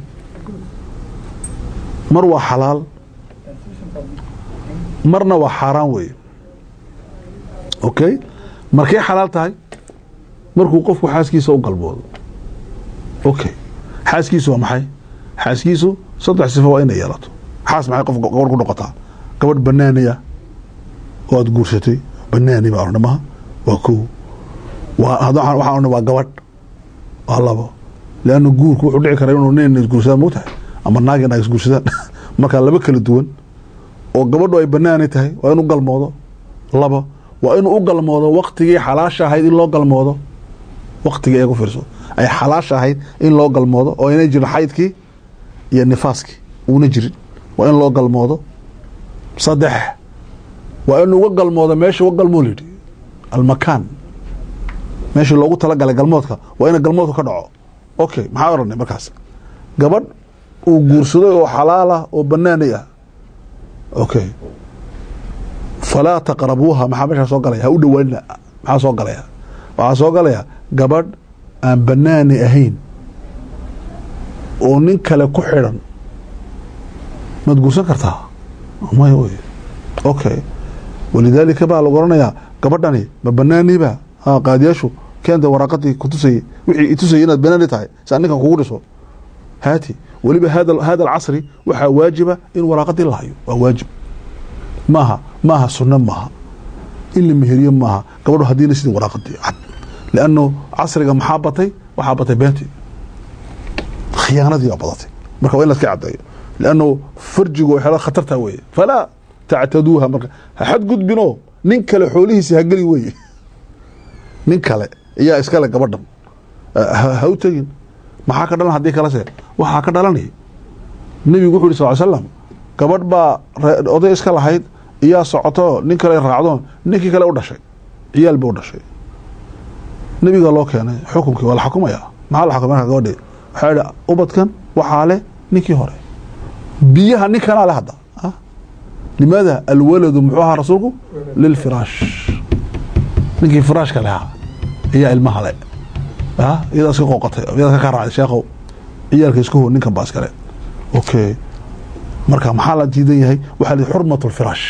Speaker 2: mar waa xalaal marna waa xaaraan weeye okay markay xalaal tahay markuu qofku xaaskiisa u galmoodo okay xaaskiisu waa maxay xaaskiisu saddex sifo waa inay yeelato xaas maxay qof gabadh ku noqotaa gabadh banaaniya oo aad guursatay banaani baa odhan maha waa kow waa waxaan odhan waa gabadh waa labo leanna guurku wuxuu dhici karaa inuu nin isguursadaan moogtahay ama naag naag isguursadaan markaa laba kala duwan oo gabadhu ay banaani tahay waa inuu galmoodo labo waa inuu u galmoodo waktigii xalaasha ahayd in loo galmoodo waktigii eegu fiirso ay xalaasha ahayd in loo galmoodo oo inay jirin xaydkii iyo nifaaskii uuna jirin waa in loo galmoodo saddex waa inuu uga galmoodo meesha uga galmoo layidhi almakaan meeshii loogu talagalay galmoodka waa ina galmoodku ka dhaco okay maxaa oranay markaas gabadh uu guursaday oo xalaal ah oo banaanay ah okay falaa taqrabuuha maxaa meeshaa soo galaya ha u dhawaanina maxaa soo galaya waxaa soo galaya gabadh aan banaani ahayn oo nin kale ku xidhan maad guursan kartaa maya wey okay walidaalika baa lagu oranayaa gabadhani ma banaaniba ha qaadiyaashu keenta waraaqadii kutusayey wixii itusayay inaad banaani tahay saa ninkan kugu dhiso haati weliba hada hada alcasri waxaa waajiba in waraaqadii la hayo waa waajib maaha maaha sunno maaha in la meheriyo maaha gabadho haddiina sidii waraaqadii cad lianno casriga maxaa batay waxaa batay beentii khiyaanadii baa badatay marka waa in laska caddeeyo lianno farjigu waxyaala khatartaa weeye falaa tactaduuha marka ha xadgudbinoo nin kale xoolihiisi hageli weye nin kale ayaa iskale gabadhan ha u tegin maxaa ka dhalan haddii kalese waxaa ka dhalanay nebigu wuxu yhi sal slam gabadh baa oday iska lahayd iyaa socoto nin kale raacdo ninkii kale u dhashay ciyaal ba u dhashay nebiga loo keenay xukunkii waa la xukumaya maxaa la xukumay marka gabadhi waxaa idhi ubadkan waxaa leh ninkii hore biyaha ninkanaa le hadda limaada alwaladu muxuu ahaa rasuulku lilfiraash ninkii firaashka lehaa ayaa ilmaha le iyadaa iska qooqatay iyadaa ka raacday sheekhow ciyaalka isku ho ninkan baa iskale okay marka maxaa la diidan yahay waxaa la xurmat lfiraash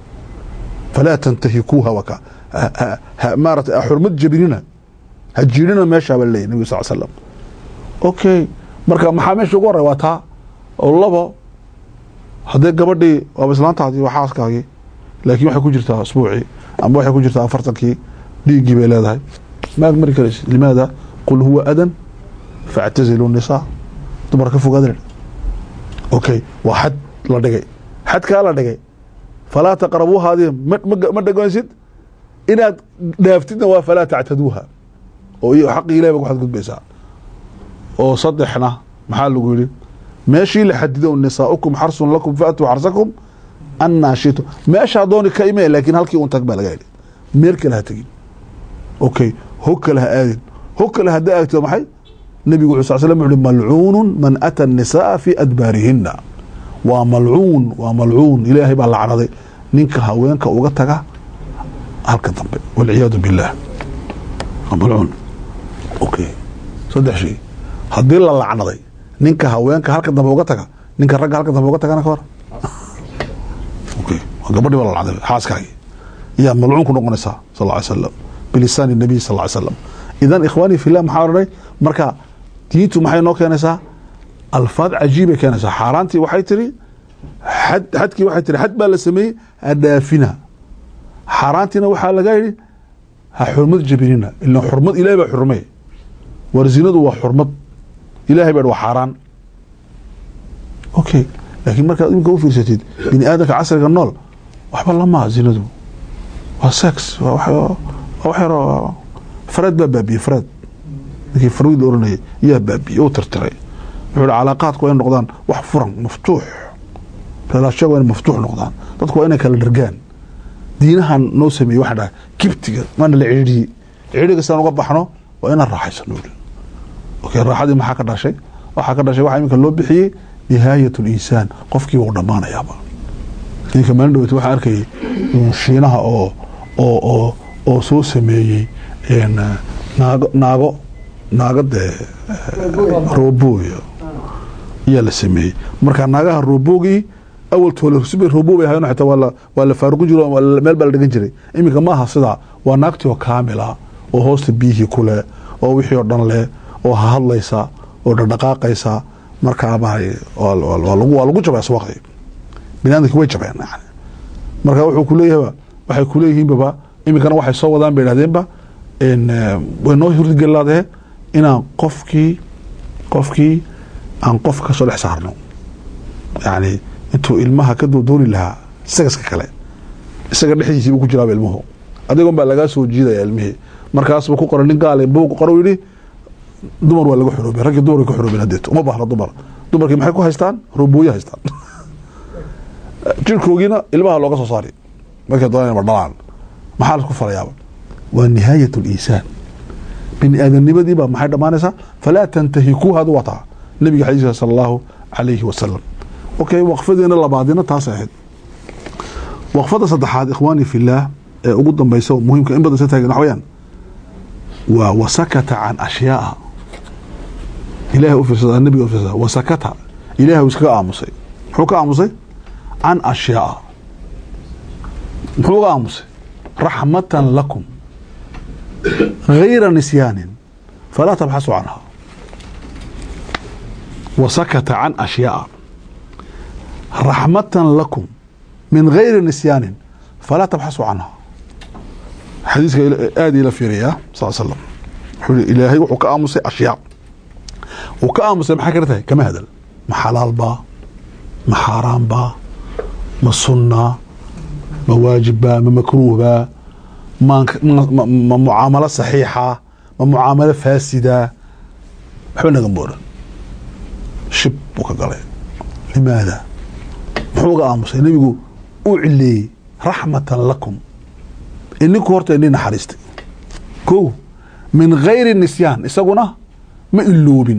Speaker 2: falaa tantahikuuha waka maarata xurmad jabinina ha jiirina meeshaa baa leeyahy nabig sal slam okay marka maxaa meesha ugu horey waa taa oo labo haddee gabadhii waaba islaantaadii waa xaaskaagii laakiin waxay ku jirtaa asbuucii ama waxay ku jirtaa afartankii dhiiggii bay leedahay maag mari karaysa limaada qul huwa adan factazilu nisaa dumar ka fogaadana okay waa xad la dhigay xadkaa la dhigay falaa taqrabuuhaadi ma dhegeysid inaad dhaaftidna waa falaa tactaduuha oo xaqii ilahi ba ku xadgudbaysaa oo saddexna maxaa lagu yidhi meeshii la xadido nisaaukum xarsun lakum faatuu xarsakum annaa shitu meeshaa dooni ka ime laakiin halkii un tag baa laga yidhi meel kale ha tegin okay hog kale ha aadin hog kale haddaa aagtid maxay nebigu wuxuu sal slam wuxu uhi malcuunun man ata الnisaءa fi adbaarihina waa malcuun waa malcuun ilaahay baa lacnaday ninka haweenka uga taga halka dambe walciyaadu biاllah waa malcuun okay saddex shay haddii la lacnaday ninka haweenka halka dambe uga taga ninka ragga halka dambe uga tagana ka hor okay waa gabadhii baa la lacnaday xaaskaagii yaa malcuun ku noqonaysaa sal ly slam bilisaani الnabiy sal ly slam idan ikhwaanii fillah maxaa odhanay marka diintu maxay noo keenaysaa alfaad cajiibay keenaysaa xaaraantii waxay tiri xad xadkii waxay tiri xad baa la sameeyey hadhaafina xaaraantiina waxaa laga yidhi ha xurmad jabinina ila xurmad ilahay baa xurmey war zinadu waa xurmad ilahay baa waa xaaraan okay laakiin markaad imika u fiirsatid bini aadamka casriga nool waxba lamaha zinadu waa sex waa wax yaroo fred baa baabiyey fred ninkii farwid la oranayay yaa baabiyey oo tirtiray wuxuu hi calaaqaadku waa in noqdaan wax furan maftuux reelaashaga waa in maftuux noqdaan dadku waa inay kala dhargaan diinahan noo sameeyey waxaa dhahay kibtiga maana la cidhidhiyey cidhiga sidaan uga baxno waa inaan raaxaysano okay raaxadii maxaa ka dhashay waxaa ka dhashay waxaa iminka loo bixiyey nihaayat linsaan qofkiiba u dhammaanayaaba ninka maalin dhaweyt waxaan arkayay shiinaha oo oo oo oo soo sameeyey naago naago naago dee roobooya ayaa la sameeyey marka naagaha roobogii awaltoole roobo bay ahayen xitaa waa la waa la faaruqin jiro meel baa la dhigan jiray iminka maaha sidaa waa naagtii oo kaamila oo hoosta biyihii ku leh oo wixii oo dhan leh oo hahadlaysa oo dhaqdhaqaaqaysa markaa waa lagu jabay aswaaqdii binaadamki way jabeen yani marka wuxuu kuleeyahaba waxay kuleeyihiinbaba iminkana waxay soo wadaan bay dhahdeenba way noo hurdigelaadee inaan qofkii qofkii aan qof kasoo dhex saarno yani intuu ilmaha ka doodooni lahaa sagaska kale isaga dhexdiisiibu ku jiraaba ilmuhu adigon baa lagaa soo jiidaya ilmihii markaasba ku qoran nin gaale buuq qoro yidhi dumar waa laga xoroobay raggii dumar ka xoroobeen hadeeto uma baahna dumar dumarkii maxay ku haystaan roobooye haystaan jirkoogiina ilmaha looga soo saari markay doonaan ma dhalaan maxaa laisku falayaaba waa nihaayat linsaan bini aadamnimadiibaa maxay dhammaanaysaa falaa tantahikuuha adu wataa nabiga xadiiska sala allahu calayhi wasalam okay waqfadeena labaadina taas ahayd waqfada saddexaad ikhwaani fillaah ee ugu dambaysa oo muhiimka in badan sa taagan wax weyaan waa wasakata can ashyaaa ilahay u fiirsada nabiga u fiirsada wasakata ilahay uu iskaga aamusay muxuu ka aamusay can ashyaaa muxuu uga aamusay raxmatan lakum gayra nisyaanin falaa tabxasu canha wasakata can ashyaaa raxmatan lakum min gayri nisyaanin falaa tabxasu canha xadiiska aada ila fiiriyaa sal slam wuxuu i ilaahay wuxuu ka aamusay ashyaa wuu ka aamusay maxay kala tahay kama hadal ma xalaal baa ma xaaraan baa ma sunna ma waajib baa ma makruuh baa ma mucaamalo saxiixa ma mucaamalo faasida waxba naga mooran shib buu ka galay limaada muxuu uga aamusay nebigu uu cileeyey raxmatan lakum ininku horta ini naxariistay ko min gayri nisyaan isaguna ma iloobin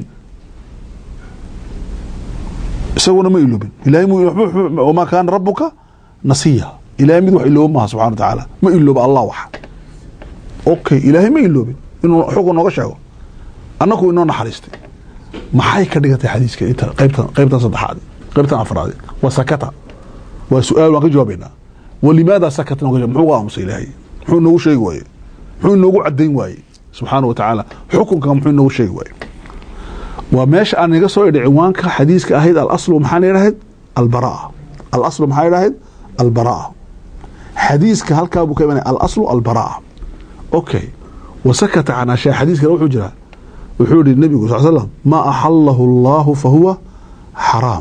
Speaker 2: isaguna ma iloobin ilahay wamaa kaana rabuka nasiya ilahay mid wax ilooba maaha subxana wa tacaala ma ilooba allah waxa okay ilaahay ma iloobin inuu xukun nooga sheego annaku inoo naxariistay maxay ka dhigantay xadiiska inta qaybtan qaybtan saddexaad qaybtan afraad waa sakata waa su-aal waan ka jawaabaynaa walimaada sakata muxuu uga aamusay ilaahay muxuu inoogu sheegi waaye muxuu inoogu cadayn waaye subxaana wa tacaala xukunka muxuu inoogu sheegi waaye waa meesha aan naga soo idhi ciwaanka xadiiska ahayd alaslu maxaana idhahayd albaraa alaslu maxaa idhahayd albaraa xadiiska halkaa buu ka imanaya alaslu albaraa okay wasakata can ashyaa xadiiskana wuxuu jiraa wuxuu yihi nebigu sal slam maa axalahu allahu fahuwa xaraam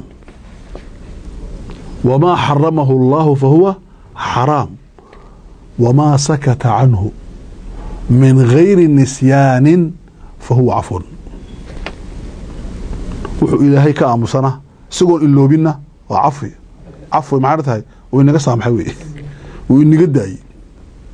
Speaker 2: wamaa xaramahu allahu fahuwa xaraam wamaa sakata canhu min gayri nisyaanin fahuwa cafun wuxuu ilaahay ka aamusana isagoon iloobinna waa cafwi cafwi maxaa tahay uu inaga saamaxay wey uu inaga daayey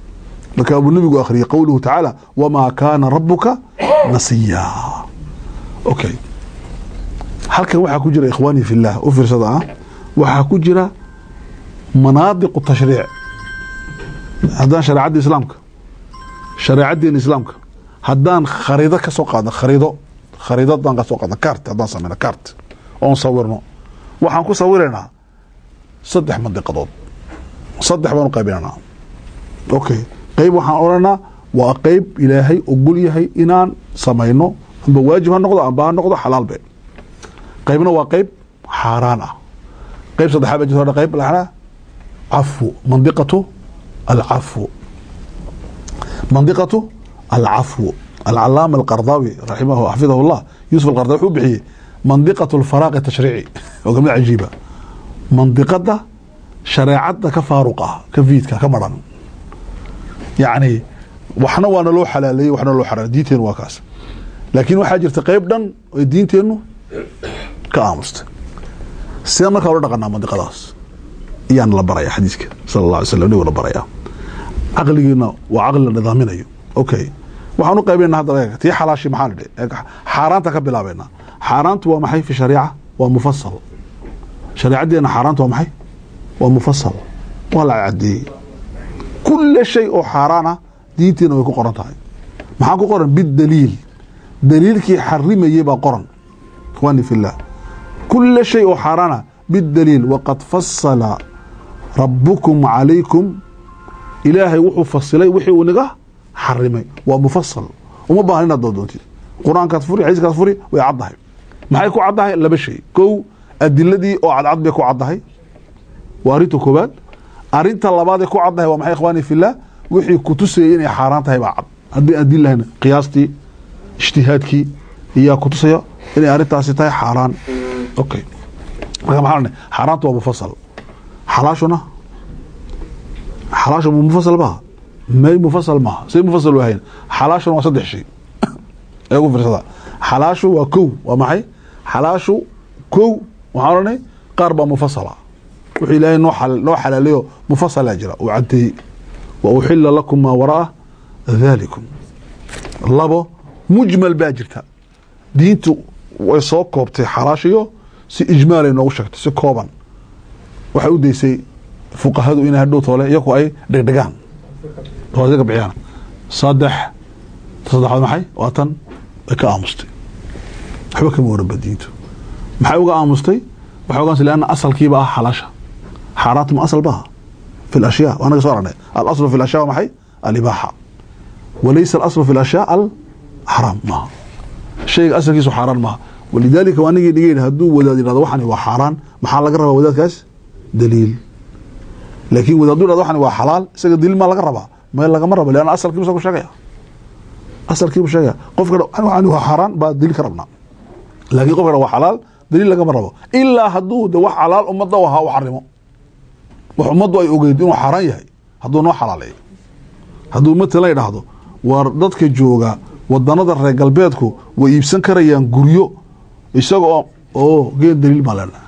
Speaker 2: marka abuu nebigu akhriyey qowluhu tacaala wamaa kaana rabuka nasiya okay halkan waxaa ku jira ikhwaani fillah u fiirsada ah waxaa ku jira manaadiqu tashriic haddaan shareecadda islaamka shareecaddeena islaamka haddaan khariido ka soo qaadno khariido khariido haddaan ka soo qaadno cart haddaan sameyno cart oon sawirno waxaan ku sawiraynaa saddex mandiqadood saddex baan u qaybinaynaa okay qeyb waxaan odhanaa waa qeyb ilaahay ogol yahay inaan samayno amba waajib ha noqdo amba ha noqdo xalaal be qeybna waa qeyb xaaraan ah qeyb saddexaad baa jirta qeyb laxnaa cafwu mandiqatu alcafwu mandiqatu alcafwu alcalaama alqardaawi raximahu xafidahu llah yuusuf alqardawi wuxuu bixiyey mandiqatu alfaraaqi tashriici oo kamid cajiiba mandiqada shareecadda ka faaruq ah ka fiidka ka maran yacni waxna waana loo xalaaleeyey waxna loo xaraam diinteenu waa kaas laakiin waxaa jirta qeyb dhan oy diinteennu ka aamustay sidee markaa ula dhaqanaa mandiqadaas iyaan la baraya xadiiska sala allah alay slam nigu la baraya caqligiina waa caqli la nidaaminayo okay waxaan u qaybinaa hadda tii xalaashi maxaa la dhihi xaaraanta ka bilaabeynaa xaaraantu waa maxay fi shariica waa mufasal shareecaddeena xaaraanta waa maxay waa mufasal waa la cadeeyey kula shay oo xaaraan ah diinteena way ku qoran tahay maxaa ku qoran bidaliil daliilkii xarimayey baa qoran ikhwaani fillah kula shay oo xaaraan ah bidaliil waqad fasala rabukum calaykum ilaahay wuxuu fasilay wixii uu naga xarimay waa mufasal uma baahan inaad doodoontid qur-aankaad furi xadiiskaad furi way caddahay maxay ku caddahay laba shay kow adiladii oo cadcad bay ku caddahay waa arrinta koobaad arinta labaad ee ku caddahay waa maxay ikhwaani fillah wixii kutusayay inay xaaraan tahay baa cad haddii aan diin lahayn qiyaastii ijtihaadkii iyaa kutusaya inay arrintaasi tahay xaaraan okay marka maxaa lana xaaraantu waa mufasal xalaashuna xalaashu mufasal maaha may mufasal maaha say mufasal u ahayn xalaashuna waa saddex shay ee ugu fiirsada xalaashu waa kow waa maxay xalaashu kow waxaan odhanay qaar baa mufasala wuxuu ilaahay noo noo xalaalayo mufasala jira uu cadeeyey wa uxila lakum maa waraa dalikum labo mujmal baa jirta diintu way soo koobtay xalaashiyo si ijmaalay noogu sheegtay si kooban waxay u daysay fuqahadu inay hadhow toole iyaku ay dhegdhegaan oo ka bixiyaan saddex saddexaad maxay waa tan ay ka aamustay waxba kama waranba diintu maxay uga aamustay waxay uga leanna asalkiiba ah xalaasha xaaraantu ma asal baha fi lashyaa waa naga soo aragnay alaslu fi lashyaa waa maxay alibaaxa walaysa alaslu fi lashyaa alxaraam maaha shayga asalkiisu xaaraan maaha walidaalika waa nigii dhigeen hadduu wadaad yidhahdo waxani waa xaaraan maxaa laga rabaa wadaadkaas daliil laakiin wadaad hadduu yhahdo waxani waa xalaal isaga daliil maa laga rabaa meel lagama rabo leanna asalkiibu isagu sheegaya asalkiibu sheegaya qofka waxani waa xaaraan baa daliil ka rabnaa laakiin qofka waa xalaal daliil lagama rabo ilaa hadduu de wax xalaal ummadda u ahaa u xarimo wax ummaddu ay ogeyd inuu xaaraan yahay hadduu noo xalaaleeyo hadduu matalan idhaahdo war dadka jooga wadanada reer galbeedku way iibsan karayaan guryo isaga oo oo geen daliil baan leenaha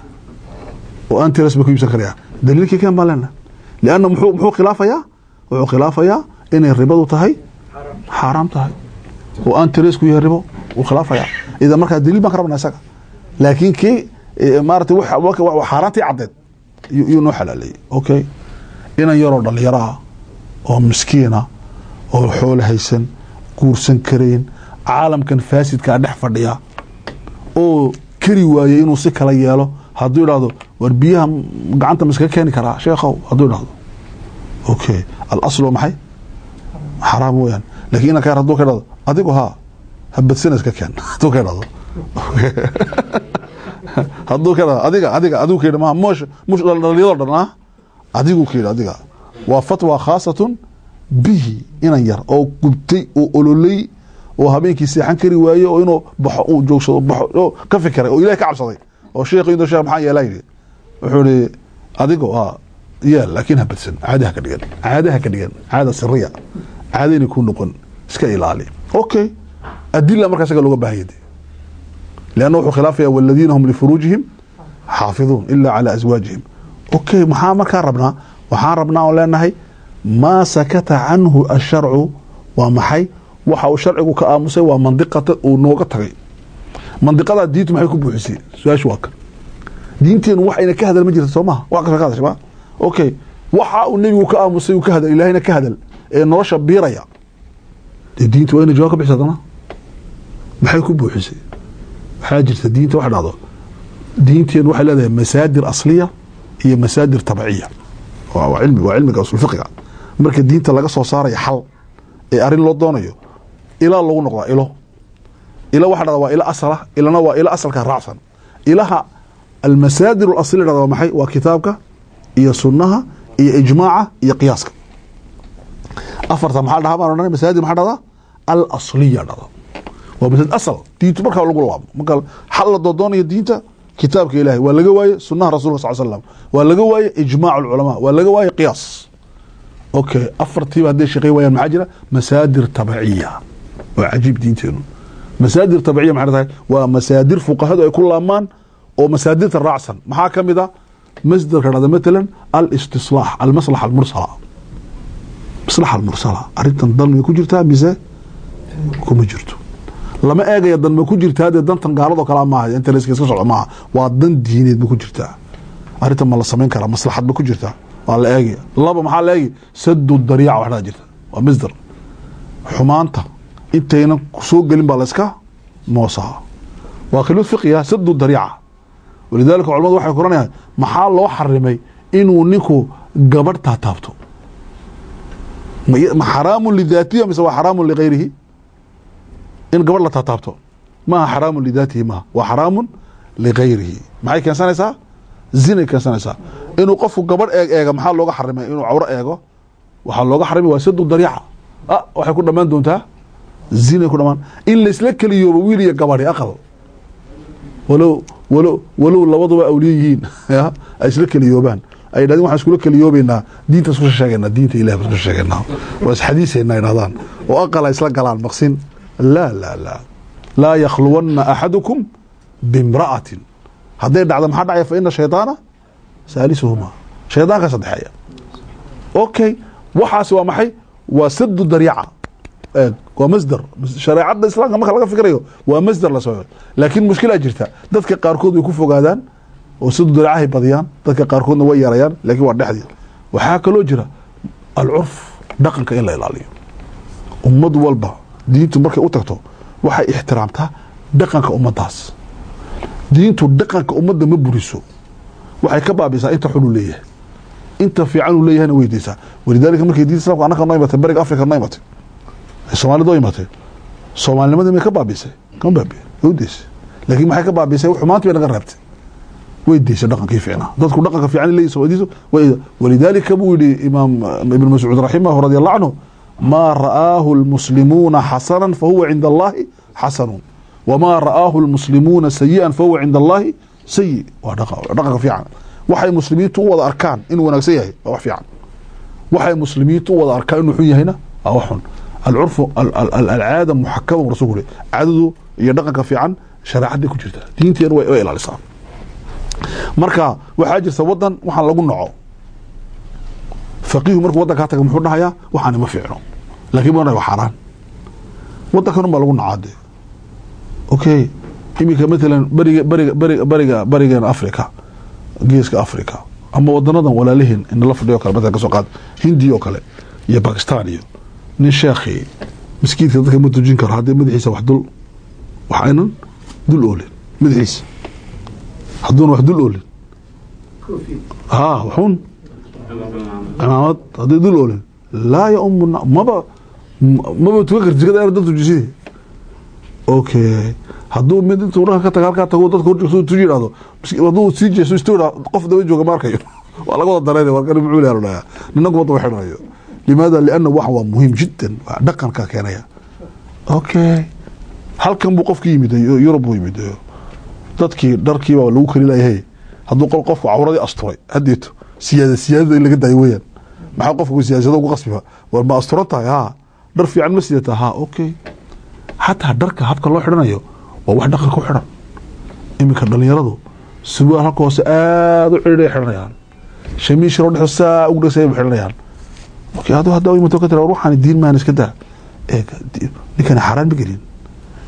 Speaker 2: oo antres bay ku iibsan karayaan daliilkii keen baan leenaha lianna muxuu muxuu khilaafayaa wuxuu khilaafayaa inay ribadu tahay xaaraam tahay oo antres-ku yahay ribo wuu khilaafayaa idan markaa daliil baan ka rabnaa isaga laakiin kii maarata xaaraantii caddeed yuu noo xalaaleeyey okay inan yaroo dhalinyaro ah oo miskiina oo xoolo haysan guursan karayn caalamkan faasidkaa dhex fadhiya oo keri waayey inuu si kala yeelo hadduu idhahdo war biyaha gacanta ma iskaga keeni karaa sheekhow hadduu idhahdo okay alasl waa maxay xaraam weyaan lakin inan ka yar haduu ka idhahdo adigu haa habadsina iska keen hadduu ka idhahdo hadduu ka idhahdo adiga adiga adigu ka yidhi maha mosh mush dhalinyado dhan ah adigu ka yidhi adiga waa fatwa khaasatun bihi inan yar oo gubtay oo ololey oo habeenkii seexan kari waaye oo inuu baxo uu joogsado baxo ka fikiray oo ilahay ka cabsaday oo sheekh intuu sheekh maxaa yeelaa yidhi wuxuu ihi adigo a yeel laakiin ha badsan caadaha ka dhigan caadaha ka dhigan caada siriya caadayna ku noqon iska ilaali okay adila markaa isaga looga baahanya de leanna wuxuu khilaafaya waladiina hum lifuruujihim xaafiduun ilaa calaa aswaajihim okay maxaa markaa rabnaa waxaan rabnaa oo leenahay maa sakata canhu asharcu waa maxay waxa uu sharcigu ka aamusay waa mandiqata uu nooga tagay mandiqadaa diintu maxay ku buuxisay su-aashu waa kan diinteenu wax ayna ka hadal ma jirta soo maha wax kasta ka hadasha ma okay waxa uu nebigu ka aamusay uu ka hadal ilaahayna ka hadal ee nolosha biiraya dee diinta waa inay jawaab ka bixisa haddana maxay ku buuxisay waxaa jirta diinta wax dhacdo diinteenu waxay leedahay masaadir asliya iyo masaadir tabciya waa waa cilmi waa cilmiga usul fiqiga marka diinta laga soo saarayo xal ee arrin loo doonayo ilaa lagu noqdaa ilo ilo waxa dhada waa ilo asala ilana waa ilo asalka raacsan ilaha almasaadir alasliya dhada waa maxay waa kitaabka iyo sunnaha iyo ijmaaca iyo qiyaaska afarta maxaa dhahaa baan odhanay masaadir maxaa dhada alasliya dhada waa masaajid asal diintu markaa lagu laabo marka xal la doodoonayo diinta kitaabka ilaahay waa laga waaye sunaha rasulka sal slam waa laga waaye ijmaac alculamaa waa laga waaye qiyaas okay afartiiba hadday shaqey waayaan maxaa jira masaadir tabciya waa cajiib diinteenu masaadir tabciya maxay tahay waa masaadir fuqahadu ay ku laamaan oo masaadirta raacsan maxaa ka mid a masdarka dhada matalan alistislaax almaslaxa almursala maslaxa almursala arrintan dan may ku jirtaa mise kuma jirto lama eegaya dan ma ku jirtaa dee dantan gaaladoo kale maaha internetka iska socda maaha waa dan diineed ma ku jirtaa arrintan ma la samayn karaa maslaxad ma ku jirtaa waa la eegaya laba maxaa la eegi sadu dariica wax dhaa jirta waa masdar xumaanta intaynan soo gelin baa la iska moosaa waa khilmad fiqiya sadu dariica walidaalika culamadu waxay kuranayaan maxaa loo xarimay inuu ninku gabadh taataabto ma xaraamun lidaatihi mise waa xaraamun ligayrihi in gabadh la taataabto maaha xaraamun lidaatihi maaha waa xaraamun ligayrihi maxay keensanaysaa zinay keensanaysaa inuu qofku gabadh eeg eega maxaa looga xarimay inuu cawro eego waxaa looga xarimay waa sadu dariica ah waxay ku dhammaan doontaa zinay ku dhamaan in laysla keliyoobo wiil iyo gabadhi aqal walow walow walow labaduba awliye yihiin ay isla keliyoobaan ay yidhahdeen waxaan iskula keliyoobeynaa diinta isku sheegeynaa diinta ilahi baan isku sheegeynaa waa isxadiiseynaa yidhahdaan oo aqal ay isla galaan maqsin laa laa laa laa yakhluwanna axadukum bimra'atin hadday dhacdo maxaa dhacaya fa ina shaydaana saalisuhuma shaydaanka saddexeeya okay waxaasi waa maxay waa sadu dariica eeg waa masder shareecadda islaamka marka laga fikrayo waa masder lasoo laakiin mushkilaa jirta dadka qaarkood way ku fogaadaan oo sadu dariicahay badiyaan dadka qaarkoodna way yarayaan laakiin waa dhexdii waxaa kaloo jira alcurf dhaqanka in la ilaaliyo ummad walba diintu markay u tagto waxay ixtiraamtaa dhaqanka ummaddaas diintu dhaqanka ummadda ma buriso waxay ka baabisaa inta xun uu leeyahay inta fiican uu leeyahayna weydeysaa walidaalika markay diinta islamka annaka noo imatay bariga afrika noo imatay soomaalida oo imatay soomaalinimadii may ka baabisay kama baabiye way udeysay laakiin maxay ka baabisay xumaantii bay naga reebtay way deysay dhaqankii fiicnaa dadku dhaqanka fiican leeyihin soomaaldiisu walidaalika buu yidhi imaam ibn mascuud raximahu radi allahu canhu maa ra'aahu lmuslimuuna xasanan fahuwa cinda allahi xasanu wamaa ra'aahu lmuslimuuna sayi'an fahuwa cinda allahi sayi waa dhaqanka fiican waxay muslimiintu u wada arkaan inuu wanaagsan yahay waa wax fiican waxay muslimiintu u wada arkaan inuu xun yahayna waa wax xun alcurfu alcaada muxakama rasulku uri caadadu iyo dhaqanka fiican shareecadday ku jirta diinteena way ilaalisaa marka waxaa jirta wadan waxaan lagu naco faqiihu markuu wadankaa taga muxuu dhahayaa waxaani ma fiicno lakin ma waa xaaraan wadankan baa lagu nacaa dee okay iminka matalan beriga beriga beriga beriga berigeena africa geeska africa ama wadanadan walaalihiin inala fadhiyo kale matalan kasoo qaad hindi oo kale iyo bakistan iyo nin sheekhi miskiidka dadka ma tujin karo haddii madaxiisa wax dul wax aynan dul oolin madaxiisa hadduuna wax dul oolin ha waxuun cimaamad haddii dul oolin laa yaumu maba maba tukan karti jikada dad tujiside okay hadduu mid intuu dhanka ka taga halkaa tago dadka hor tuji yidhahdo hadduu sii jeeso istu qof daba jooga ma arkayo waa laga wada dareen warkani muxuu leeyahay dhayaa ninagu wadda xidhanayo limaada lianna wax waa muhiim jiddan waa dhaqanka keenaya okay halkan buu qofki yimid yurub buu yimid dadkii dharkiiba lagu kari layahay hadduu qol qofku cawradii asturay haddeeto siyaada siyaadada in laga daayo weyaan maxaa qofku siyaasado ugu qasbiba war ma asturan tahay ha dhar fiican ma sidata ha okay xataa dharka habka loo xidhanayo waa wax dhaqanka u xidhan iminka dhalinyaradu surwaal halka hoose aada u cidhiidhay xidhanayaan shamiishiro dhexo saa ugu dhasay ba xidhanayaan okay aduu haddaa imato ka tira war waxaan diin maan iska daa eeg ninkani xaaraan ma gelin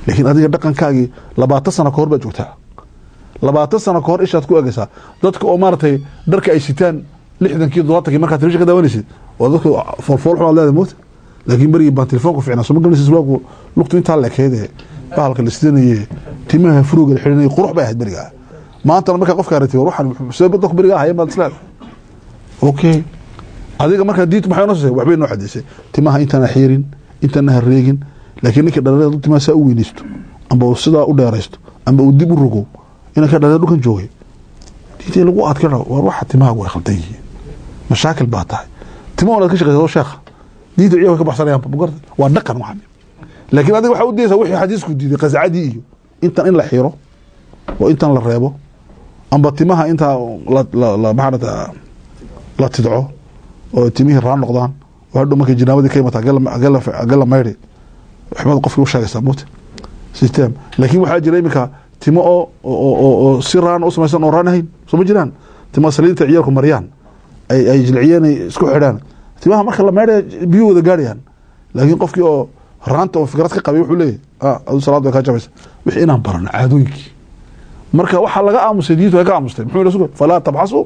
Speaker 2: laakiin adiga dhaqankaagii labaatan sano ka hor baad joogtaa labaatan sano ka hor ishaad ku egaysaa dadka oo maaragtay dharka ay sitaan lixdankii todobaatankii markaa telefishin ka daawanaysid oo dadka foolfool xumaad leedahay moota laakiin berigii baan telefoonku ficnaa soo ma garanaysid waagu lugtu intaa lekeede bahalka la sidanaye timaha furuga la xidhanayay qurux bay ahayd berigaa maantana markaa qofka aragtay war waxaan see dadku berigaa ahayen baad isleedahay okay adiga markaa diintu maxay noo sisay waxbay noo xadiisay timaha intaana xiirin intaana hareegin laakiin ninka dhalinyarada timaha saa u weynaysto amba uu sidaa u dheeraysto amba uu dib u rogo inanka dhalinyar dhulkan joogay diintii lagu adkana war waxa timahaagu way khaldan yihiin mashaakil baa tahay timo onaad ka shaqeysa sheekha diinta ciyaha way ka baxsanayaan magarta waa dhaqan waxan laakiin adiga waxaa u dayeysaa wixii xadiisku diiday qasacadii iyo intan in la xiro oo intan la reebo amba timaha intaa maxaanata la tidco oo timihii raan noqdaan oo hadhow markay jinaabadii ka imataa agala mayri waxbaad qofkii u sheegaysaa muute system laakiin waxaa jira iminka timo oo oo si raan u samaysan oo raan ahayn soo ma jiraan timo saliidta ciyaalku mariyaan ay ay jilciyeen ay isku xidhaan timaha marka la meydhaya biyuu wada gaarayaan laakiin qofkii oo raanta oo fikrad ka qabay wuxuu leeyahy adu salaad way kaa jabaysa wixii inaan barano caadooyinkii marka waxaa laga aamusay diintu way ka aamustay muxuu rasul falaa tabxasu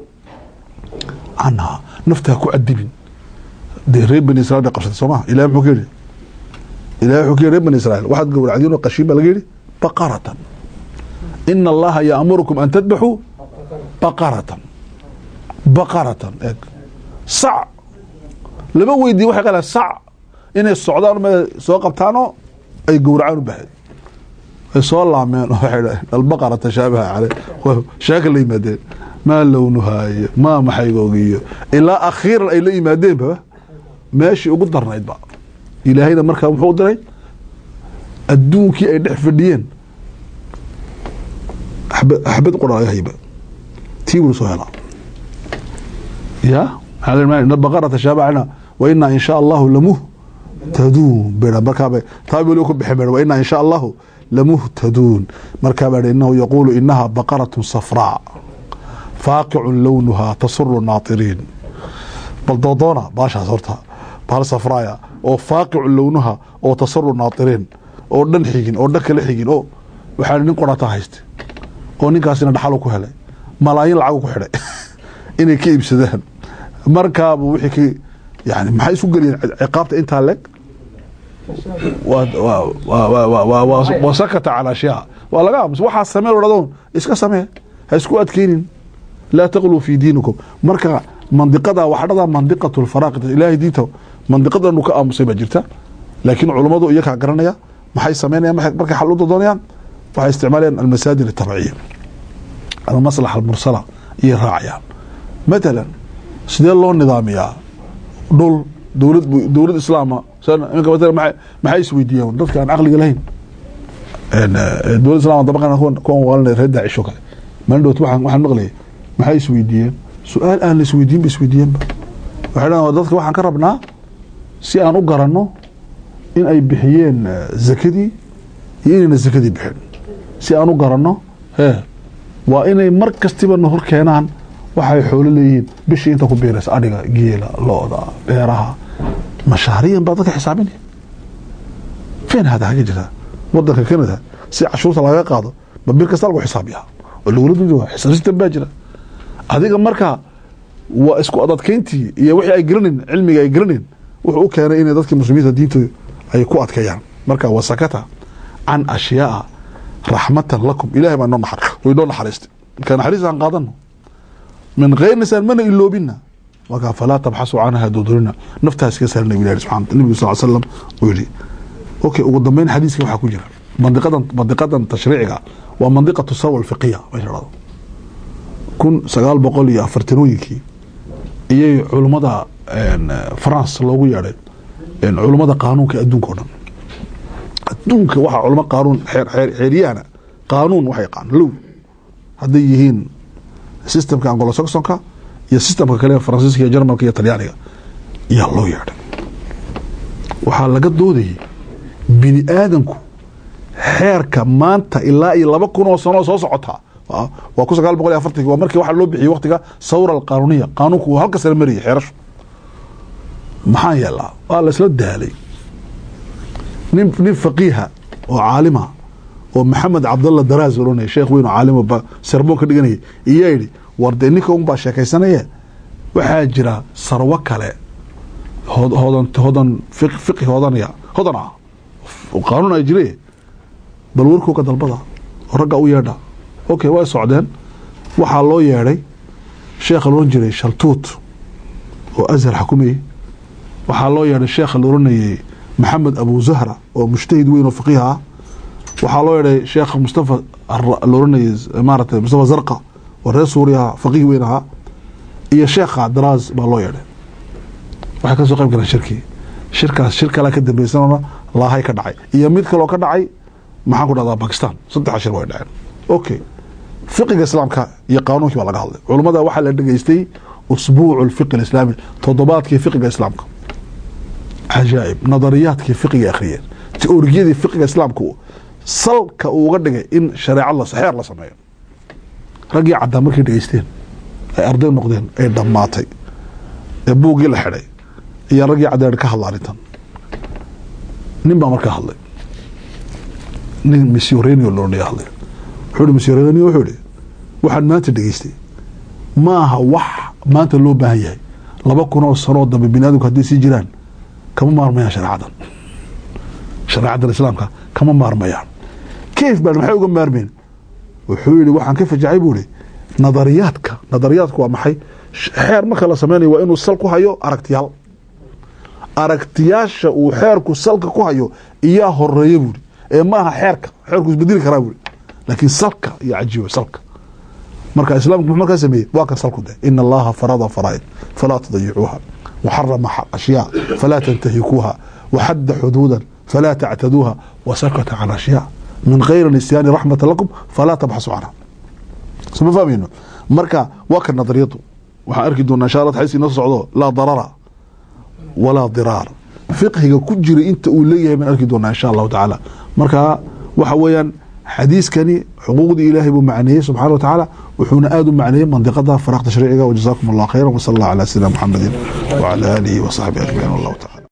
Speaker 2: canha nafta ha ku cadibin dee reer bani israil bay qabsatay soo maha ilahi muxuu ka yidhi ilahi wuxuu ka yidhi reer bani israil waxaad gowracdiin oo qashiin baa laga yidhi baqaratan ina allaha yaamurukum an tadbaxuu baqaratan baqaratan eeg sac lama weydiiye waxay qalaan sac inay socdaan ma soo qabtaanoo ay gowracaan u bahayd ay soo laameen waxay dhahen albaqara tashaabaha caley shaaka la yimaadeen maa lownuhaa iyo maa maxaygooga iyo ilaa akhiiran ay la yimaadeenba meeshii ugu darnaydba ilaahayna markaa muxuu u diray adduunkii ay dhex fadhiyeen axbad qura laga hayba tii buu soo helaa ya baqara tashaabahana wa inaa in shaa allahu lamuhtaduun bea markaaba taa weli ku bixin wa inaa in shaa allahu lamuhtaduun markaa baa inahu yaquulu inaha baqaratun safraa faaqicun lownuhaa tasuru naatiriin bal doodoona baashaas horta bahal safraaya oo faaqicun lownuha oo tasuru naatiriin oo dhan xigin oo dhan kala xigin oo waxaa nin qorata hayste oo ninkaasina dhaxalu ku helay malaayin lacagu ku xidhay inay ka iibsadaan markaaba wixii ka yani maxay isu geliyeen ciqaabta intaa leg wa sakata calaa ashyaa waa laga aamus waxaa samee odhadoon iska samee ha isku adkeynin laa taqluu fi diinikum marka mandiqada waxdhada mandiqatu lfaraaqi ilaahay diinta mandiqadanu ka aamusay baa jirta laakiin culummadu iyakaa garanaya maxay sameynayaan markay xal u dodoonayaan waxay isticmaalayaan almasaajid atabciya almaslaxa almursala iyay raacayaan matalan sidee loo nidaamiyaa dhul dowlad dowlad islaama iminka matala maa maxay isweydiiyaan dadka aan caqliga lahayn dowlad islama dabaqana kuwan waalanay reer daacisho kale maalin dhowt waxaan waxaan maqlayay maxay isweydiiyeen su-aal aan la isweydiin ba isweydiiyeenba waxay dhahan dadka waxaan ka rabnaa si aan u garanno in ay bixiyeen zakadii iyo inayna zakadii bixin si aan u garanno he waa inay mar kastiba na hor keenaan waxay xoolo leeyihiin bishii inta ku biiraysa adhiga geela looda beeraha mashaariyan baa dadka xisaabinaya feen hada haga jirta wadanka canada si cashuurta laga qaado ma bir kasta lagu xisaabiyaa oo lagula dudi waa xisaab system baa jira adiga marka waa isku adadkeyntii iyo wixii ay garanin cilmiga ay garanin wuxuu u keenay inay dadka muslimiinta diinta ay ku adkeeyaan marka wasakata can ashyaaa raxmatan lakum ilahay baa inoo naxar way inoo naxariistay marka naxariis aan qaadano min keyrsaan mana iloobina markaa falaa tabxasu canha dudurina naftaas iska saarna bu ilahi subxana nabigu sal slam uu yihi okay ugu dambeyn xadiiska waxaa ku jira mandiqadan mandiqadan tashriiciga waa mandiqatu sarwa alfiqiya meesha dhado kun sagaal boqol iyo afartanooyinkii iyay culummada france loogu yeedhay culummada qaanuunka adduunka o dhan adduunka waxaa culamo qaanuun xeeryahana qaanuun waxa yaqaan low hadday yihiin systemka angolosaxonka iyo systemka kale faransiiska iyo jarmalka iyo talyaaniga yaa loo yeedhay waxaa laga doodayay bini aadanku xeerka maanta ilaa iyo laba kun oo sanoo soo socotaa waa kun sagaal boqol iyo afartanki waa markii waxaa loo bixiyey waktiga sawra alqaanuniya qaanuunku uu halka sare marayay xeerashu maxaa yeelaa waa la isla daalay nin nin faqiiha oo caalima oo maxamed cabdalla daraas oranaya sheekh weyn oo caalimo ba sermoon ka dhiganaya iyaa yidhi war dee ninka un baa sheekaysanaya waxaa jira sarwo kale hod- hodan hodan fiq- fiqi hodanaya hodan ah oo qaanuun ay jire bal warkooga dalbada oo ragga u yeedha okay way socdeen waxaa loo yeedhay sheekha loodhan jiray shaltuut oo azhar xukumayay waxaa loo yeedhay sheekha la oranayay maxamed abu zahra oo mujtahid weyn oo faqiih ah waxaa loo yeedhay sheekha mustafa Ar- la oranayay maaragtay mustafa zarqa oo reer suuriya faqiih weyn ahaa iyo sheekha daraas baa loo yeedhay waxay ka soo qayb galeen shirkii shirkaas shir kale ka dambeysana laahay ka dhacay iyo mid kaloo ka dhacay maxaan ku dhahdaa bakistan saddex shir way dhaceen okay fiqiga islaamka iyo qaanuunkii baa laga hadlay culummada waxaa la dhegeystay usbuucu lfiqi alislaami toddobaadkii fiqiga islaamka cajaa'ib nadariyaadkii fiqiga akhriyeen teoriyadii fiqiga islaamka salka uu uga dhigay in shareecad la xeer la sameeyo raggii caddaa markay dhegeysteen ay arday noqdeen ay dhammaatay ee buuggii la xidhay iyo raggii caddeer ka hadla arrintan nin baa markaa hadlay nin missiorenio loodhanaya hadlay wuxuu ihi missiorenio wuxuu ihi waxaan maanta dhegeystay ma aha wax maanta loo baahan yahay laba kun oo sanoo dambe bini aadamku hadday sii jiraan kama maarmayaan shareecadan shareecadan islaamka kama maarmayaan kayf baan maxay uga maarmeen wuxuu yihi waxaan ka fajacay buu ihi nadariyaadka nadariyaadku waa maxay xeer marka la sameynayo waa inuu sal ku hayo aragtiyaal aragtiyaasha uu xeerku salka ku hayo iyaa horeeya buuri ee maaha xeerka xeerku isbedeli karaa buuri laakiin salka iyo cajiiba salka marka islaamku muxuu markaa sameeyey waa kan salku de ina allaha farada faraa'id falaa tadayicuuha waxarama ashyaa falaa tantahikuuha waxadda xuduudan falaa tactaduuha wasakata can ashyaa min kayri nisyaani raxmata lakum falaa tabxasu canha soma fahmayno marka waa kan nadariyadu waxaan arki doonaa insha allah xadiis inoo socdo laa darara walaa diraar fiqhiga ku jira inta uu leeyahay baan arki doonaa insha allahu tacaala marka waxa weeyaan xadiiskani xuquuqdii ilaahay buu macneeyey subxana wa tacaala wuxuuna aada u macneeyey mandiqada faraaq tashriiciga wajazaakum allah khayra wasala allah calaa sayidina muxamedin wacala aalihi wasaxbihi ajmaciin wallahu tacala